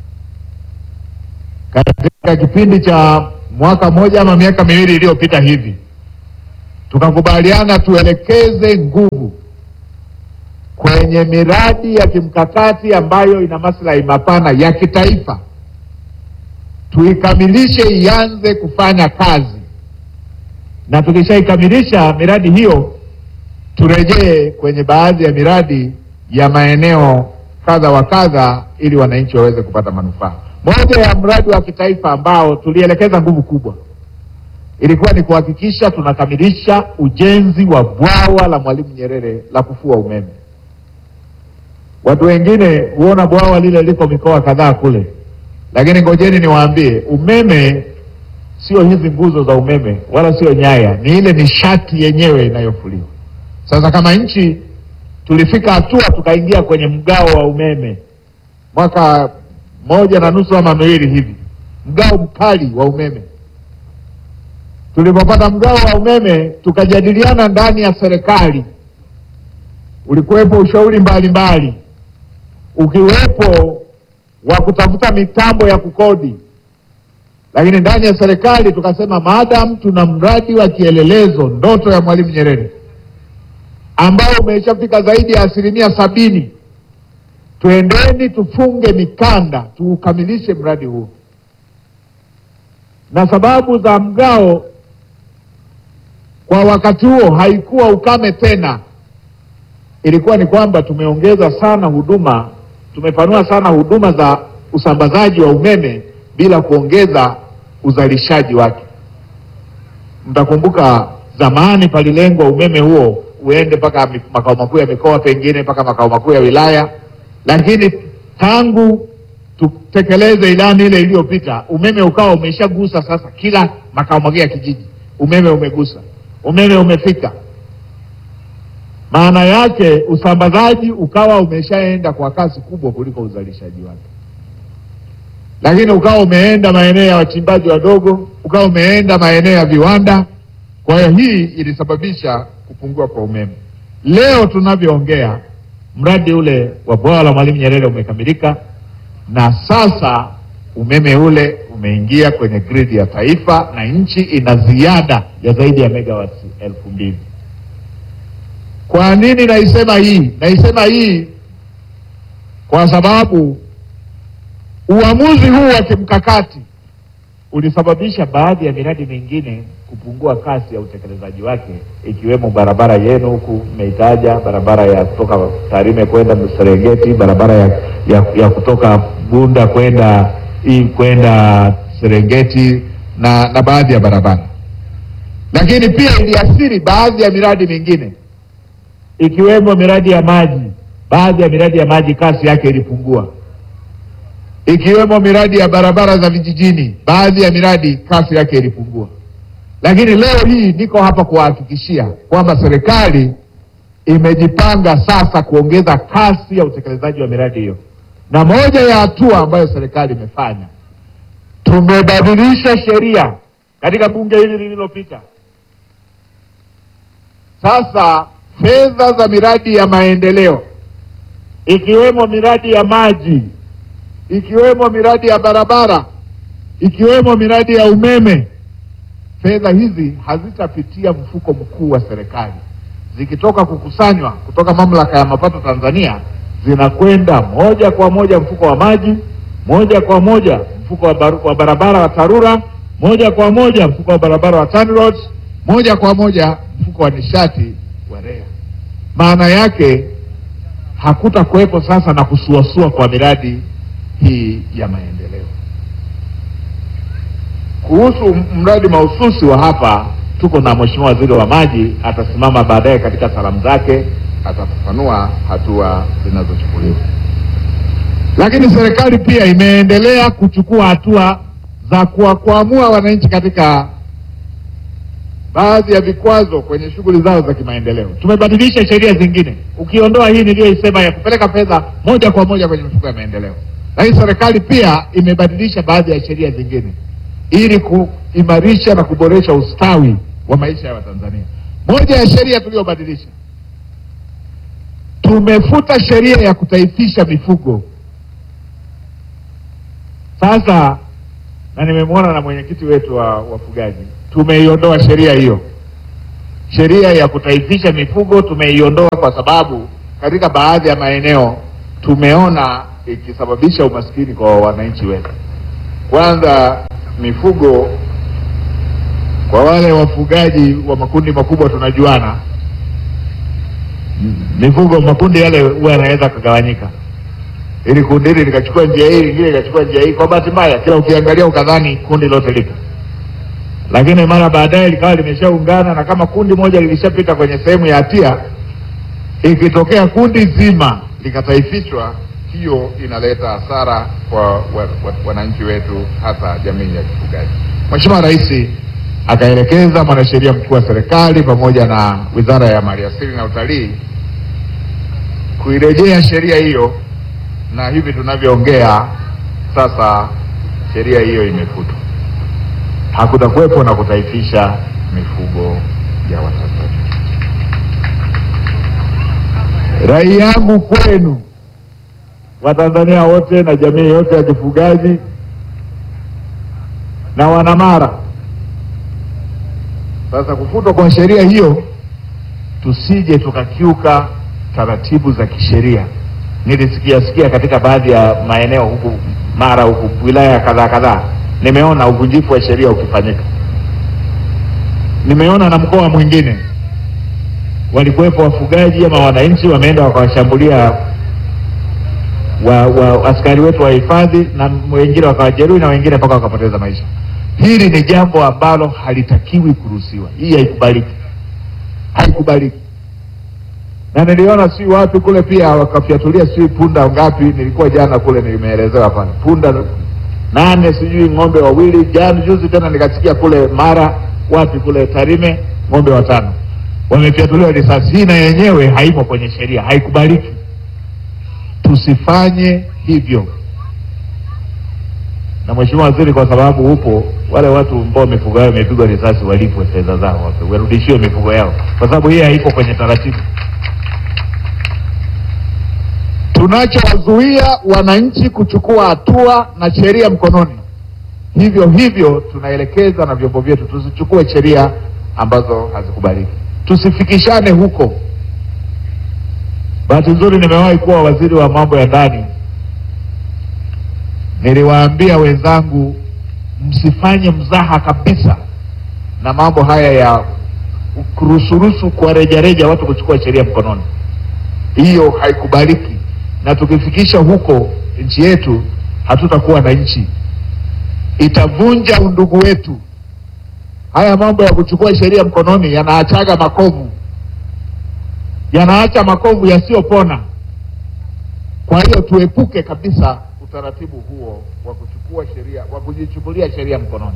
katika kipindi cha mwaka mmoja ama miaka miwili iliyopita hivi, tukakubaliana tuelekeze nguvu kwenye miradi ya kimkakati ambayo ina maslahi mapana ya kitaifa, tuikamilishe, ianze kufanya kazi, na tukishaikamilisha miradi hiyo turejee kwenye baadhi ya miradi ya maeneo kadha wa kadha, ili wananchi waweze kupata manufaa. Moja ya mradi wa kitaifa ambao tulielekeza nguvu kubwa ilikuwa ni kuhakikisha tunakamilisha ujenzi wa bwawa la Mwalimu Nyerere la kufua umeme. Watu wengine huona bwawa lile liko mikoa kadhaa kule, lakini ngojeni niwaambie, umeme sio hizi nguzo za umeme wala sio nyaya, ni ile nishati yenyewe inayofuliwa. Sasa kama nchi tulifika hatua tukaingia kwenye mgao wa umeme mwaka moja na nusu ama miwili hivi, mgao mkali wa umeme. Tulipopata mgao wa umeme, tukajadiliana ndani ya serikali, ulikuwepo ushauri mbalimbali, ukiwepo wa kutafuta mitambo ya kukodi, lakini ndani ya serikali tukasema, maadamu tuna mradi wa kielelezo, ndoto ya Mwalimu Nyerere ambao umeshafika zaidi ya asilimia sabini Twendeni tufunge mikanda tuukamilishe mradi huu. Na sababu za mgao kwa wakati huo haikuwa ukame tena, ilikuwa ni kwamba tumeongeza sana huduma, tumepanua sana huduma za usambazaji wa umeme bila kuongeza uzalishaji wake. Mtakumbuka zamani palilengwa umeme huo uende mpaka makao makuu ya mikoa, pengine mpaka makao makuu ya wilaya lakini tangu tutekeleze ilani ile iliyopita, umeme ukawa umeshagusa sasa kila makao makuu ya kijiji, umeme umegusa, umeme umefika. Maana yake usambazaji ukawa umeshaenda kwa kasi kubwa kuliko uzalishaji wake, lakini ukawa umeenda maeneo ya wachimbaji wadogo, ukawa umeenda maeneo ya viwanda. Kwa hiyo hii ilisababisha kupungua kwa umeme. Leo tunavyoongea mradi ule wa bwawa la Mwalimu Nyerere umekamilika na sasa umeme ule umeingia kwenye gridi ya taifa na nchi ina ziada ya zaidi ya megawati elfu mbili. Kwa nini naisema hii? Naisema hii kwa sababu uamuzi huu wa kimkakati ulisababisha baadhi ya miradi mingine kupungua kasi ya utekelezaji wake, ikiwemo barabara yenu huku mmeitaja, barabara ya kutoka Tarime kwenda Serengeti, barabara ya, ya, ya kutoka Bunda kwenda hii kwenda Serengeti na, na baadhi ya barabara, lakini pia iliathiri baadhi ya miradi mingine ikiwemo miradi ya maji. Baadhi ya miradi ya maji kasi yake ilipungua ikiwemo miradi ya barabara za vijijini, baadhi ya miradi kasi yake ilipungua. Lakini leo hii niko hapa kuwahakikishia kwamba serikali imejipanga sasa kuongeza kasi ya utekelezaji wa miradi hiyo, na moja ya hatua ambayo serikali imefanya, tumebadilisha sheria katika bunge hili lililopita. Sasa fedha za miradi ya maendeleo ikiwemo miradi ya maji ikiwemo miradi ya barabara ikiwemo miradi ya umeme, fedha hizi hazitapitia mfuko mkuu wa serikali. Zikitoka kukusanywa kutoka mamlaka ya mapato Tanzania, zinakwenda moja kwa moja mfuko wa maji, moja kwa moja mfuko wa, bar wa barabara wa TARURA, moja kwa moja mfuko wa barabara wa TANROADS, moja kwa moja mfuko wa nishati wa REA. Maana yake hakuta kuwepo sasa na kusuasua kwa miradi hii ya maendeleo. Kuhusu mradi mahususi wa hapa, tuko na Mheshimiwa Waziri wa Maji, atasimama baadaye katika salamu zake, atafafanua hatua zinazochukuliwa. Lakini serikali pia imeendelea kuchukua hatua za kuwakwamua wananchi katika baadhi ya vikwazo kwenye shughuli zao za kimaendeleo. Tumebadilisha sheria zingine, ukiondoa hii niliyoisema ya kupeleka fedha moja kwa moja kwenye mifuko ya maendeleo, lakini serikali pia imebadilisha baadhi ya sheria zingine ili kuimarisha na kuboresha ustawi wa maisha ya Watanzania. Moja ya sheria tuliyobadilisha, tumefuta sheria ya kutaifisha mifugo. Sasa na nimemwona na mwenyekiti wetu wa wafugaji, tumeiondoa sheria hiyo. Sheria ya kutaifisha mifugo tumeiondoa kwa sababu katika baadhi ya maeneo tumeona ikisababisha umaskini kwa wananchi wetu. Kwanza mifugo, kwa wale wafugaji wa makundi makubwa tunajuana, mifugo makundi yale huwa yanaweza kugawanyika ili kundi hili likachukua njia hii, lingine likachukua njia hii. Kwa bahati mbaya, kila ukiangalia ukadhani kundi lote lipo, lakini mara baadaye likawa limeshaungana, na kama kundi moja lilishapita kwenye sehemu ya hatia, ikitokea kundi zima likataifishwa, hiyo inaleta hasara kwa wa- wa- wananchi wetu, hasa jamii ya kifugaji. Mheshimiwa Rais akaelekeza mwanasheria mkuu wa serikali pamoja na Wizara ya Maliasili na Utalii kuirejea sheria hiyo na hivi tunavyoongea sasa sheria hiyo imefutwa. Hakutakuwepo na kutaifisha mifugo ya Watanzania. Rai yangu kwenu Watanzania wote na jamii yote ya kifugaji na Wanamara, sasa kufutwa kwa sheria hiyo, tusije tukakiuka taratibu za kisheria nilisikia sikia katika baadhi ya maeneo huku Mara huku wilaya kadhaa kadhaa, nimeona uvunjifu wa sheria ukifanyika. Nimeona na mkoa mwingine walikuwepo wafugaji ama wananchi wameenda wakawashambulia wa, wa askari wetu wa hifadhi na wengine wakawajeruhi na wengine mpaka wakapoteza maisha. Hili ni jambo ambalo halitakiwi kuruhusiwa. Hii haikubaliki, haikubaliki na niliona si wapi kule pia wakafyatulia si punda ngapi, nilikuwa jana kule nimeelezewa pale punda nane sijui ng'ombe wawili. Jana juzi tena nikasikia kule Mara wapi kule Tarime ng'ombe watano wamefyatuliwa risasi. Hii na yenyewe haimo kwenye sheria, haikubaliki. Tusifanye hivyo. Na Mheshimiwa Waziri, kwa sababu upo, wale watu ambao mifugo yao imepigwa risasi walipwe fedha zao, warudishiwe mifugo yao, kwa sababu hii haipo kwenye taratibu. Tunachowazuia wananchi kuchukua hatua na sheria mkononi, hivyo hivyo tunaelekeza na vyombo vyetu tusichukue sheria ambazo hazikubaliki, tusifikishane huko. Bahati nzuri nimewahi kuwa waziri wa mambo ya ndani, niliwaambia wenzangu, msifanye mzaha kabisa na mambo haya ya kurusurusu kwa rejareja watu kuchukua sheria mkononi. Hiyo haikubaliki, na tukifikisha huko nchi yetu hatutakuwa na nchi, itavunja undugu wetu. Haya mambo ya kuchukua sheria mkononi yanaachaga makovu, yanaacha makovu yasiyopona. Kwa hiyo tuepuke kabisa utaratibu huo wa kuchukua sheria, wa kujichukulia sheria mkononi.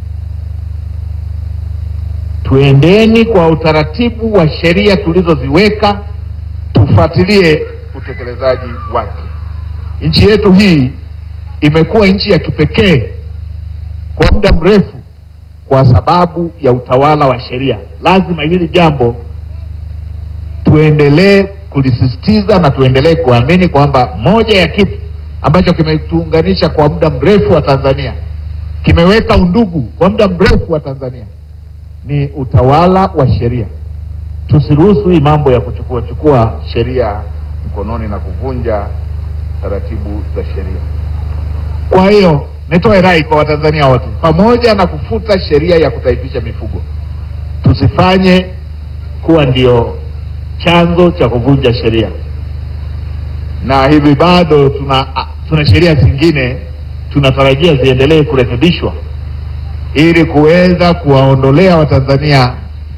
Tuendeni kwa utaratibu wa sheria tulizoziweka, tufuatilie utekelezaji wake. Nchi yetu hii imekuwa nchi ya kipekee kwa muda mrefu kwa sababu ya utawala wa sheria. Lazima hili jambo tuendelee kulisisitiza na tuendelee kuamini kwamba moja ya kitu ambacho kimetuunganisha kwa muda mrefu wa Tanzania, kimeweka undugu kwa muda mrefu wa Tanzania ni utawala wa sheria. Tusiruhusu hii mambo ya kuchukua chukua sheria mkononi na kuvunja taratibu za sheria. Kwa hiyo nitoe rai kwa Watanzania wote, pamoja na kufuta sheria ya kutaifisha mifugo, tusifanye kuwa ndio chanzo cha kuvunja sheria, na hivi bado tuna tuna sheria zingine tunatarajia ziendelee kurekebishwa ili kuweza kuwaondolea Watanzania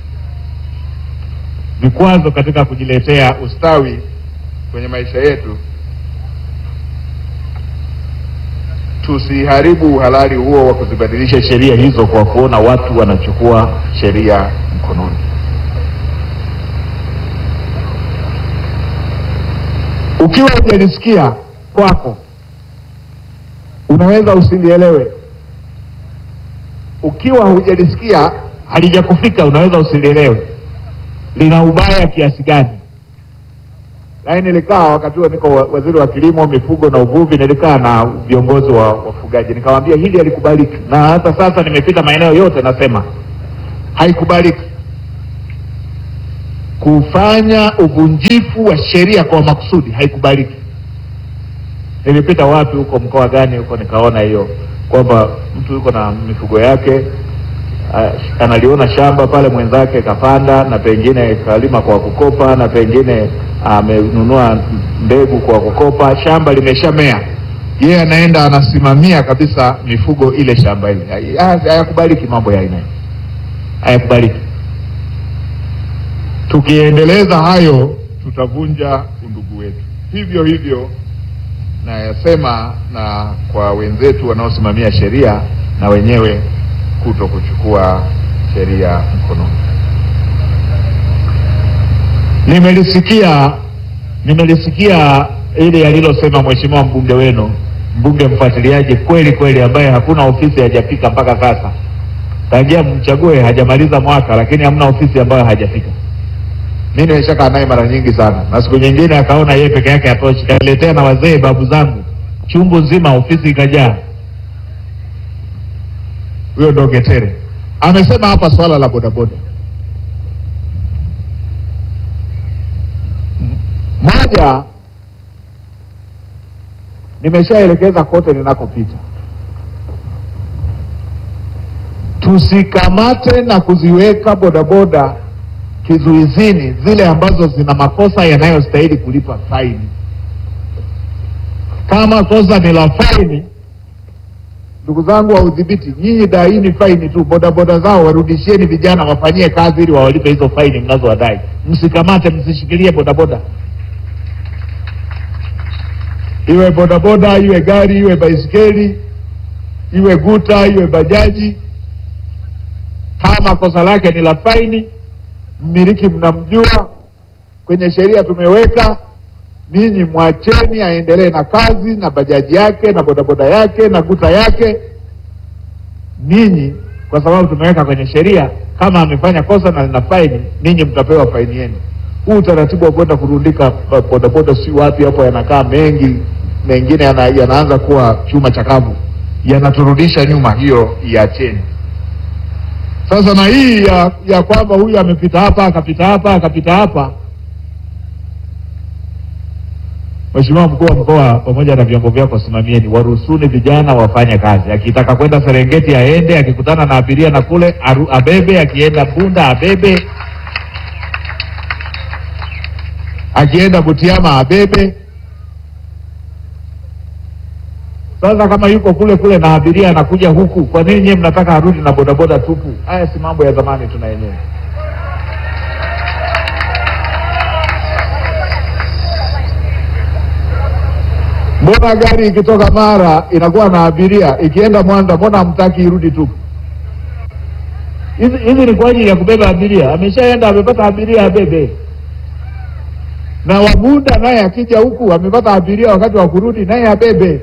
vikwazo katika kujiletea ustawi kwenye maisha yetu. tusiharibu uhalali huo wa kuzibadilisha sheria hizo kwa kuona watu wanachukua sheria mkononi. Ukiwa hujalisikia kwako, unaweza usilielewe. Ukiwa hujalisikia halijakufika, unaweza usilielewe lina ubaya kiasi gani. Lakini nilikaa wakati huo niko wa- waziri wa kilimo, mifugo na uvuvi, nilikaa na viongozi wa wafugaji, nikamwambia hili halikubaliki, na hata sasa nimepita maeneo yote nasema haikubaliki kufanya uvunjifu wa sheria kwa makusudi, haikubaliki. Nilipita wapi huko, mkoa gani huko, nikaona hiyo kwamba mtu yuko na mifugo yake Ah, analiona shamba pale mwenzake kapanda na pengine kalima kwa kukopa na pengine amenunua mbegu kwa kukopa, shamba limeshamea, yeye anaenda anasimamia kabisa mifugo ile shamba ile. Hai- ha- Hayakubaliki mambo ya aina hii, hayakubaliki. Tukiendeleza hayo tutavunja undugu wetu. Hivyo hivyo nayasema na kwa wenzetu wanaosimamia sheria na wenyewe kuto kuchukua sheria mkononi. Nimelisikia nimelisikia ile alilosema mheshimiwa mbunge wenu, mbunge mfuatiliaji kweli kweli, ambaye hakuna ofisi hajafika mpaka sasa, tangia mchague hajamaliza mwaka, lakini hamna ofisi ambayo hajafika. Mi nimeshakaa naye mara nyingi sana, na siku nyingine akaona yeye peke yake hatoshi, kaniletea na wazee babu zangu chungu nzima, ofisi ikajaa. Huyo ndo Getere amesema hapa swala la bodaboda. Moja, nimeshaelekeza kote ninakopita, tusikamate na kuziweka bodaboda kizuizini zile ambazo zina makosa yanayostahili kulipa faini. Kama kosa ni la faini, ndugu zangu wa udhibiti, nyinyi daini faini tu, bodaboda zao warudishieni vijana wafanyie kazi ili wawalipe hizo faini mnazowadai. Msikamate, msishikilie bodaboda, iwe bodaboda, iwe gari, iwe baisikeli, iwe guta, iwe bajaji. Kama kosa lake ni la faini, mmiliki mnamjua, kwenye sheria tumeweka ninyi mwacheni aendelee na kazi na bajaji yake na bodaboda yake na guta yake. Ninyi kwa sababu tumeweka kwenye sheria, kama amefanya kosa na lina faini, ninyi mtapewa faini yenu. Huu utaratibu wa kwenda kurundika ba- bodaboda si wapi hapo, yanakaa mengi, mengine yana, yanaanza kuwa chuma chakavu, yanaturudisha nyuma. Hiyo iacheni. Sasa na hii ya, ya kwamba huyu amepita hapa akapita hapa akapita hapa Mheshimiwa mkuu wa mkoa pamoja na vyombo vyako, simamieni, waruhusuni vijana wafanye kazi. Akitaka kwenda Serengeti aende, akikutana na abiria na kule aru, abebe, akienda Bunda abebe, akienda Butiama abebe. Sasa kama yuko kule kule na abiria anakuja huku, kwa nini nyewe mnataka arudi na bodaboda tupu? Haya si mambo ya zamani, tuna yenyewe. Mbona gari ikitoka Mara inakuwa na abiria, ikienda Mwanza mbona hamtaki irudi tu? Hizi hizi ni kwa ajili ya kubeba abiria. Ameshaenda amepata abiria abebe, na Wabunda naye akija huku amepata abiria, wakati wa kurudi naye abebe.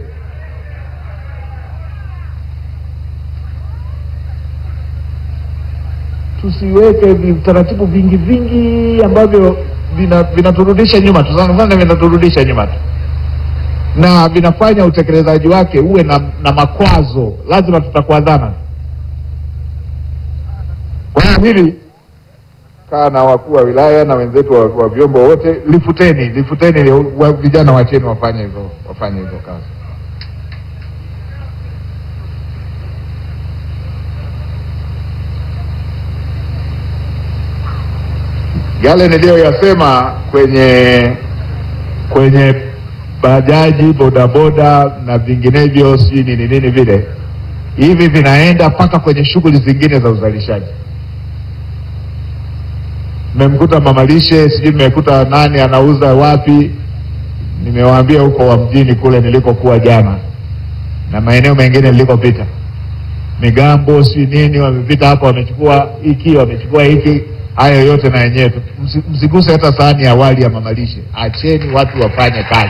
Tusiweke vitaratibu vingi vingi ambavyo vina- vinaturudisha nyuma tu, sana sana vinaturudisha nyuma tu na vinafanya utekelezaji wake uwe na, na makwazo. Lazima tutakwazana. Kwa hiyo hili kaa na wakuu wa wilaya na wenzetu wa, wa vyombo wote, lifuteni lifuteni, wa, vijana wacheni wafanye hizo wafanye hizo kazi. Yale niliyoyasema kwenye kwenye bajaji, bodaboda na vinginevyo, sijui nini nini vile, hivi vinaenda mpaka kwenye shughuli zingine za uzalishaji. Mmemkuta mamalishe, sijui mmekuta nani anauza wapi, nimewaambia huko wa mjini kule nilikokuwa jana, na maeneo mengine nilikopita, migambo si nini, wamepita hapa, wamechukua hiki, wamechukua hiki. Hayo yote na yenyewe tu- msi- msiguse hata sahani ya wali ya mamalishe, acheni watu wafanye kazi.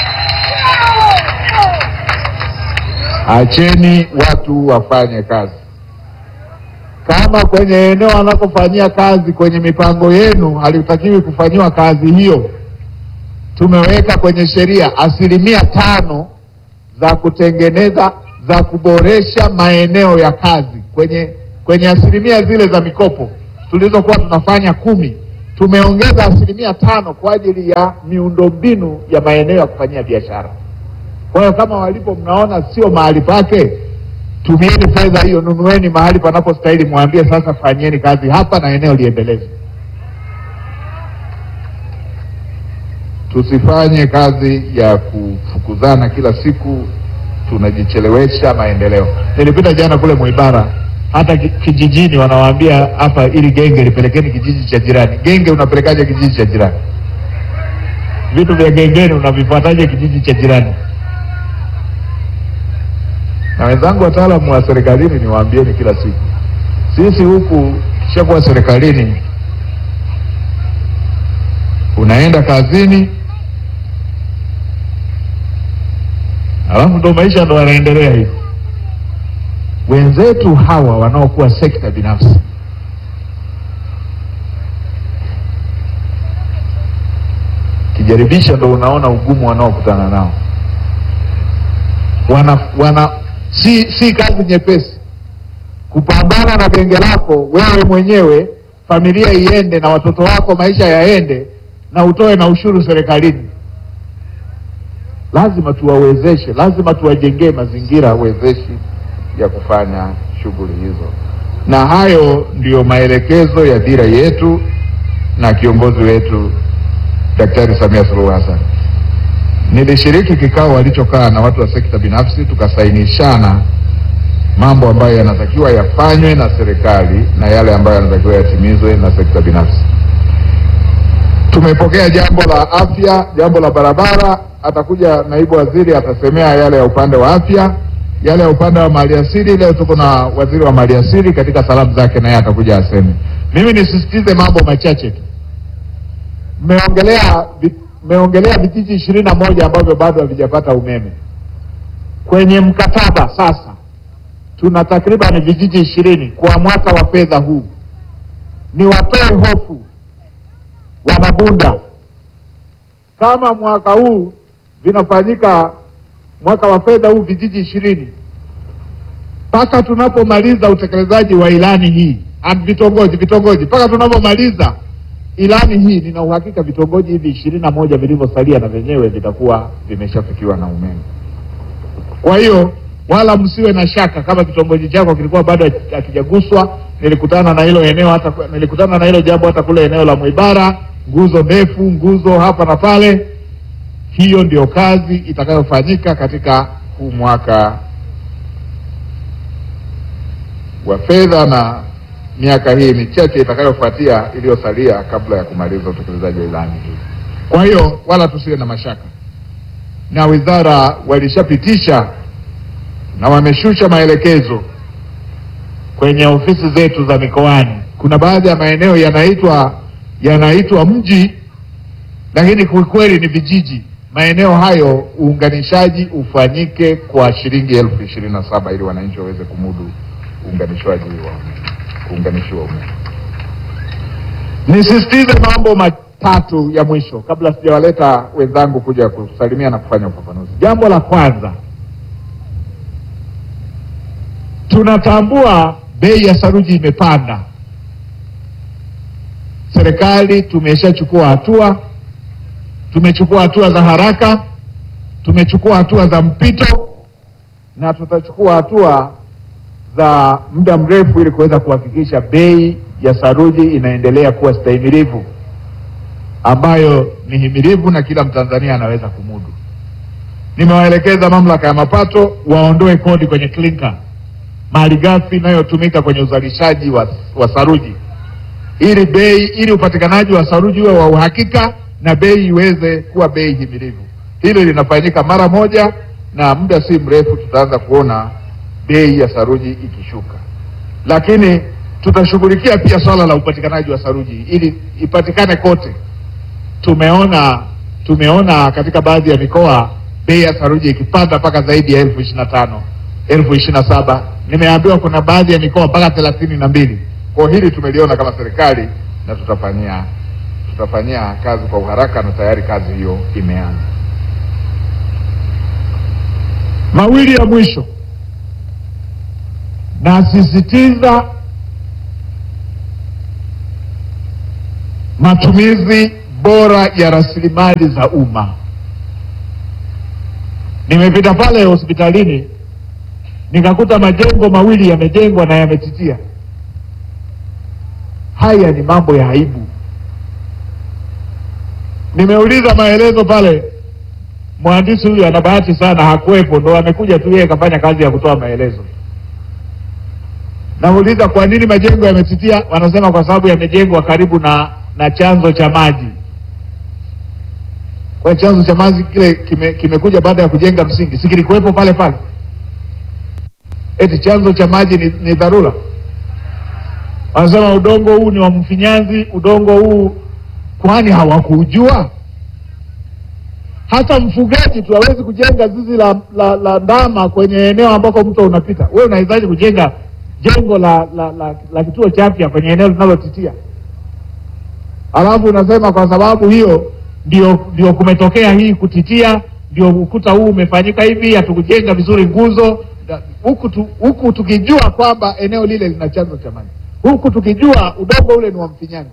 Acheni watu wafanye kazi. Kama kwenye eneo wanakofanyia kazi kwenye mipango yenu halitakiwi kufanyiwa kazi hiyo, tumeweka kwenye sheria asilimia tano za kutengeneza za kuboresha maeneo ya kazi kwenye kwenye asilimia zile za mikopo tulizokuwa tunafanya kumi, tumeongeza asilimia tano kwa ajili ya miundombinu ya maeneo ya kufanyia biashara. Kwa hiyo kama walipo mnaona sio mahali pake, tumieni fedha hiyo, nunueni mahali panapostahili, mwambie sasa, fanyeni kazi hapa na eneo liendelezwe. Tusifanye kazi ya kufukuzana kila siku, tunajichelewesha maendeleo. Nilipita jana kule Mwibara, hata ki- kijijini wanawaambia hapa, ili genge lipelekeni kijiji cha jirani. Genge unapelekaje kijiji cha jirani? Vitu vya gengeni unavifuataje kijiji cha jirani? na wenzangu wataalamu wa serikalini, niwaambieni kila siku, sisi huku kishakuwa serikalini, unaenda kazini, alafu ndo maisha ndo yanaendelea hivi. Wenzetu hawa wanaokuwa sekta binafsi kijaribisha, ndo unaona ugumu wanaokutana nao wana, wana si, si kazi nyepesi kupambana na genge lako wewe mwenyewe, familia iende na watoto wako, maisha yaende, na utoe na ushuru serikalini. Lazima tuwawezeshe, lazima tuwajengee mazingira wezeshi ya kufanya shughuli hizo, na hayo ndiyo maelekezo ya dira yetu na kiongozi wetu Daktari Samia Suluhu Hassan. Nilishiriki kikao walichokaa na watu wa sekta binafsi, tukasainishana mambo ambayo yanatakiwa yafanywe na serikali na yale ambayo yanatakiwa yatimizwe na sekta binafsi. Tumepokea jambo la afya, jambo la barabara. Atakuja naibu waziri atasemea yale ya upande wa afya, yale ya upande wa maliasili. Leo tuko na waziri wa maliasili katika salamu zake, naye atakuja aseme. Mimi nisisitize mambo machache tu. Mmeongelea vi- mmeongelea vijiji ishirini na moja ambavyo bado havijapata umeme. Kwenye mkataba sasa tuna takriban vijiji ishirini kwa mwaka wa fedha huu. Ni watoe hofu Wanabunda, kama mwaka huu vinafanyika mwaka wa fedha huu vijiji ishirini mpaka tunapomaliza utekelezaji wa ilani hii and vitongoji vitongoji, mpaka tunapomaliza ilani hii, nina uhakika vitongoji hivi ishirini na moja vilivyosalia na vyenyewe vitakuwa vimeshafikiwa na umeme. Kwa hiyo wala msiwe na shaka kama kitongoji chako kilikuwa bado hakijaguswa. Nilikutana na hilo eneo hata nilikutana na hilo jambo hata kule eneo la Mwibara, nguzo ndefu, nguzo hapa na pale. Hiyo ndio kazi itakayofanyika katika huu mwaka wa fedha na miaka hii michache itakayofuatia iliyosalia kabla ya kumaliza utekelezaji wa ilani hii. Kwa hiyo wala tusiwe na mashaka, na wizara walishapitisha na wameshusha maelekezo kwenye ofisi zetu za mikoani. Kuna baadhi ya maeneo yanaitwa yanaitwa mji, lakini kwa kweli ni vijiji. Maeneo hayo uunganishaji ufanyike kwa shilingi elfu ishirini na saba ili wananchi waweze kumudu uunganishwaji wa kuunganishiwa umeme. Nisisitize mambo matatu ya mwisho kabla sijawaleta wenzangu kuja kusalimia na kufanya ufafanuzi. Jambo la kwanza, tunatambua bei ya saruji imepanda. Serikali tumeshachukua hatua, tumechukua hatua za haraka, tumechukua hatua za mpito na tutachukua hatua za muda mrefu ili kuweza kuhakikisha bei ya saruji inaendelea kuwa stahimilivu, ambayo ni himilivu na kila Mtanzania anaweza kumudu. Nimewaelekeza mamlaka ya mapato waondoe kodi kwenye klinka, malighafi inayotumika kwenye uzalishaji wa, wa saruji, ili bei ili upatikanaji wa saruji uwe wa uhakika na bei iweze kuwa bei himilivu. Hilo linafanyika mara moja na muda si mrefu tutaanza kuona bei ya saruji ikishuka, lakini tutashughulikia pia swala la upatikanaji wa saruji ili ipatikane kote. Tumeona tumeona katika baadhi ya mikoa bei ya saruji ikipanda mpaka zaidi ya elfu ishirini na tano elfu ishirini na saba Nimeambiwa kuna baadhi ya mikoa mpaka thelathini na mbili. Kwa hili tumeliona kama serikali na tutafanyia tutafanyia kazi kwa uharaka na tayari kazi hiyo imeanza. Mawili ya mwisho, nasisitiza matumizi bora ya rasilimali za umma. Nimepita pale hospitalini nikakuta majengo mawili yamejengwa na yametitia. Haya ni mambo ya aibu. Nimeuliza maelezo pale, mhandisi huyu ana bahati sana, hakuwepo, ndo amekuja tu yeye kafanya kazi ya kutoa maelezo. Nauliza kwa nini majengo yametitia, wanasema kwa sababu yamejengwa karibu na na chanzo cha maji. Kwa chanzo cha maji kile kime, kimekuja baada ya kujenga msingi, si kilikuwepo pale pale? Eti chanzo cha maji ni, ni dharura? Wanasema udongo huu ni wa mfinyanzi, udongo huu kwani hawakujua? Hata mfugaji tu hawezi kujenga zizi la, la, la ndama kwenye eneo ambako mto unapita. Wewe unawezaje kujenga jengo la, la, la, la kituo cha afya kwenye eneo linalotitia? Alafu unasema kwa sababu hiyo ndio ndio kumetokea hii kutitia, ndio ukuta huu umefanyika hivi, hatukujenga vizuri nguzo huku tu, huku tukijua kwamba eneo lile lina chanzo cha maji, huku tukijua udongo ule ni wa mfinyanzi.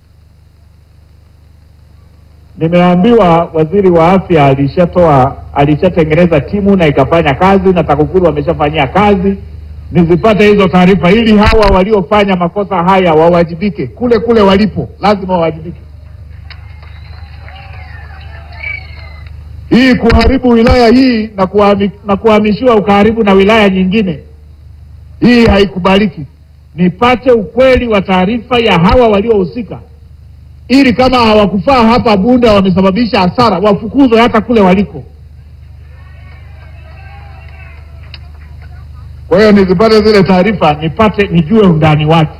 Nimeambiwa waziri wa afya alishatoa alishatengeneza timu na ikafanya kazi, na TAKUKURU wameshafanyia kazi. Nizipate hizo taarifa ili hawa waliofanya makosa haya wawajibike kule kule walipo, lazima wawajibike. Hii kuharibu wilaya hii na kuhami, na kuhamishiwa ukaharibu na wilaya nyingine, hii haikubaliki. Nipate ukweli wa taarifa ya hawa waliohusika, ili kama hawakufaa hapa Bunda wamesababisha hasara, wafukuzwe hata kule waliko. Kwa hiyo nizipate zile taarifa, nipate nijue undani wake.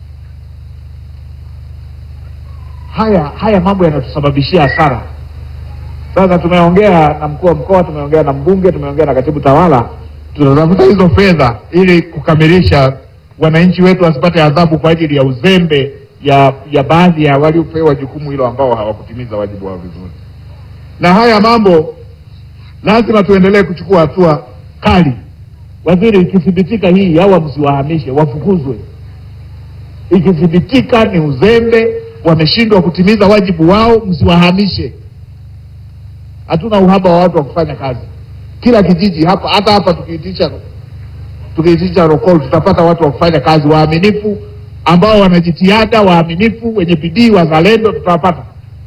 Haya haya mambo yanatusababishia hasara. Sasa tumeongea na mkuu wa mkoa, tumeongea na mbunge, tumeongea na katibu tawala, tunatafuta hizo fedha ili kukamilisha, wananchi wetu wasipate adhabu kwa ajili ya uzembe ya ya baadhi ya waliopewa jukumu hilo ambao hawakutimiza wajibu wao vizuri. Na haya mambo lazima tuendelee kuchukua hatua kali. Waziri, ikithibitika hii, hawa msiwahamishe, wafukuzwe. Ikithibitika ni uzembe, wameshindwa kutimiza wajibu wao, msiwahamishe. Hatuna uhaba wa watu wa kufanya kazi. Kila kijiji hapa, hata hapa tukiitisha tukiitisha rokol, tutapata watu wa kufanya kazi waaminifu, ambao wana jitihada, waaminifu, wenye bidii, wazalendo, tutawapata.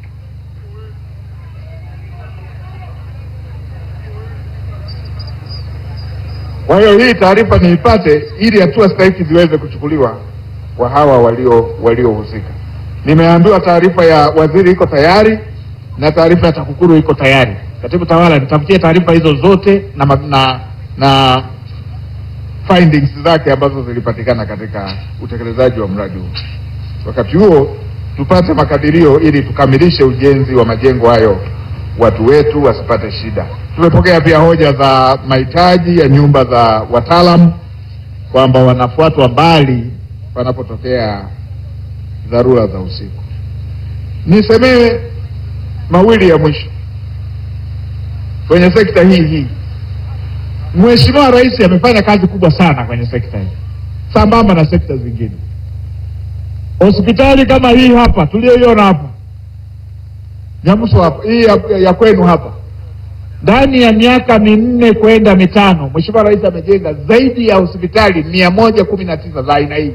Kwa hiyo hii taarifa niipate ili hatua stahiki ziweze kuchukuliwa kwa hawa walio waliohusika. Nimeambiwa taarifa ya waziri iko tayari na taarifa ya TAKUKURU iko tayari. Katibu tawala, nitafutie taarifa hizo zote na, ma- na, na findings zake ambazo zilipatikana katika utekelezaji wa mradi huu. Wakati huo tupate makadirio ili tukamilishe ujenzi wa majengo hayo, watu wetu wasipate shida. Tumepokea pia hoja za mahitaji ya nyumba za wataalamu kwamba wanafuatwa mbali panapotokea dharura za usiku. Nisemee mawili ya mwisho kwenye sekta hii hii. Mheshimiwa Rais amefanya kazi kubwa sana kwenye sekta hii, sambamba na sekta zingine. Hospitali kama hii hapa tuliyoiona hapa Nyamuso hapa, hii ya, ya kwenu hapa, ndani ya miaka minne kwenda mitano, Mheshimiwa Rais amejenga zaidi ya hospitali mia moja kumi na tisa za aina hii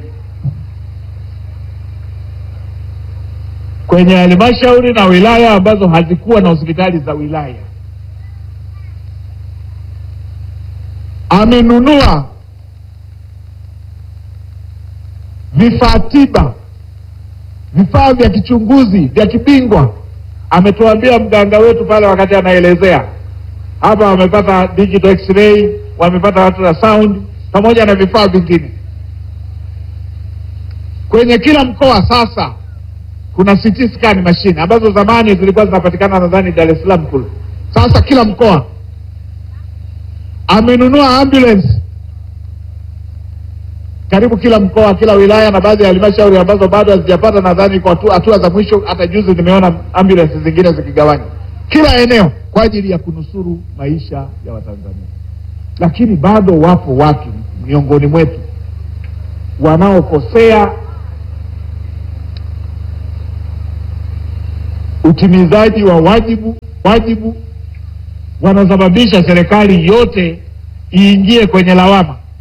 kwenye halmashauri na wilaya ambazo hazikuwa na hospitali za wilaya. Amenunua vifaa tiba, vifaa vya kichunguzi vya kibingwa. Ametuambia mganga wetu pale wakati anaelezea hapa wamepata digital x-ray, wamepata ultrasound pamoja na vifaa vingine. Kwenye kila mkoa sasa kuna CT scan machine ambazo zamani zilikuwa zinapatikana nadhani Dar es Salaam kule. Sasa kila mkoa amenunua ambulance karibu kila mkoa, kila wilaya na baadhi ya halmashauri ambazo bado hazijapata, nadhani kwa hatua hatua za mwisho. Hata juzi nimeona ambulance zingine zikigawanywa kila eneo kwa ajili ya kunusuru maisha ya Watanzania, lakini bado wapo watu miongoni mwetu wanaokosea utimizaji wa wajibu wajibu, wanasababisha serikali yote iingie kwenye lawama.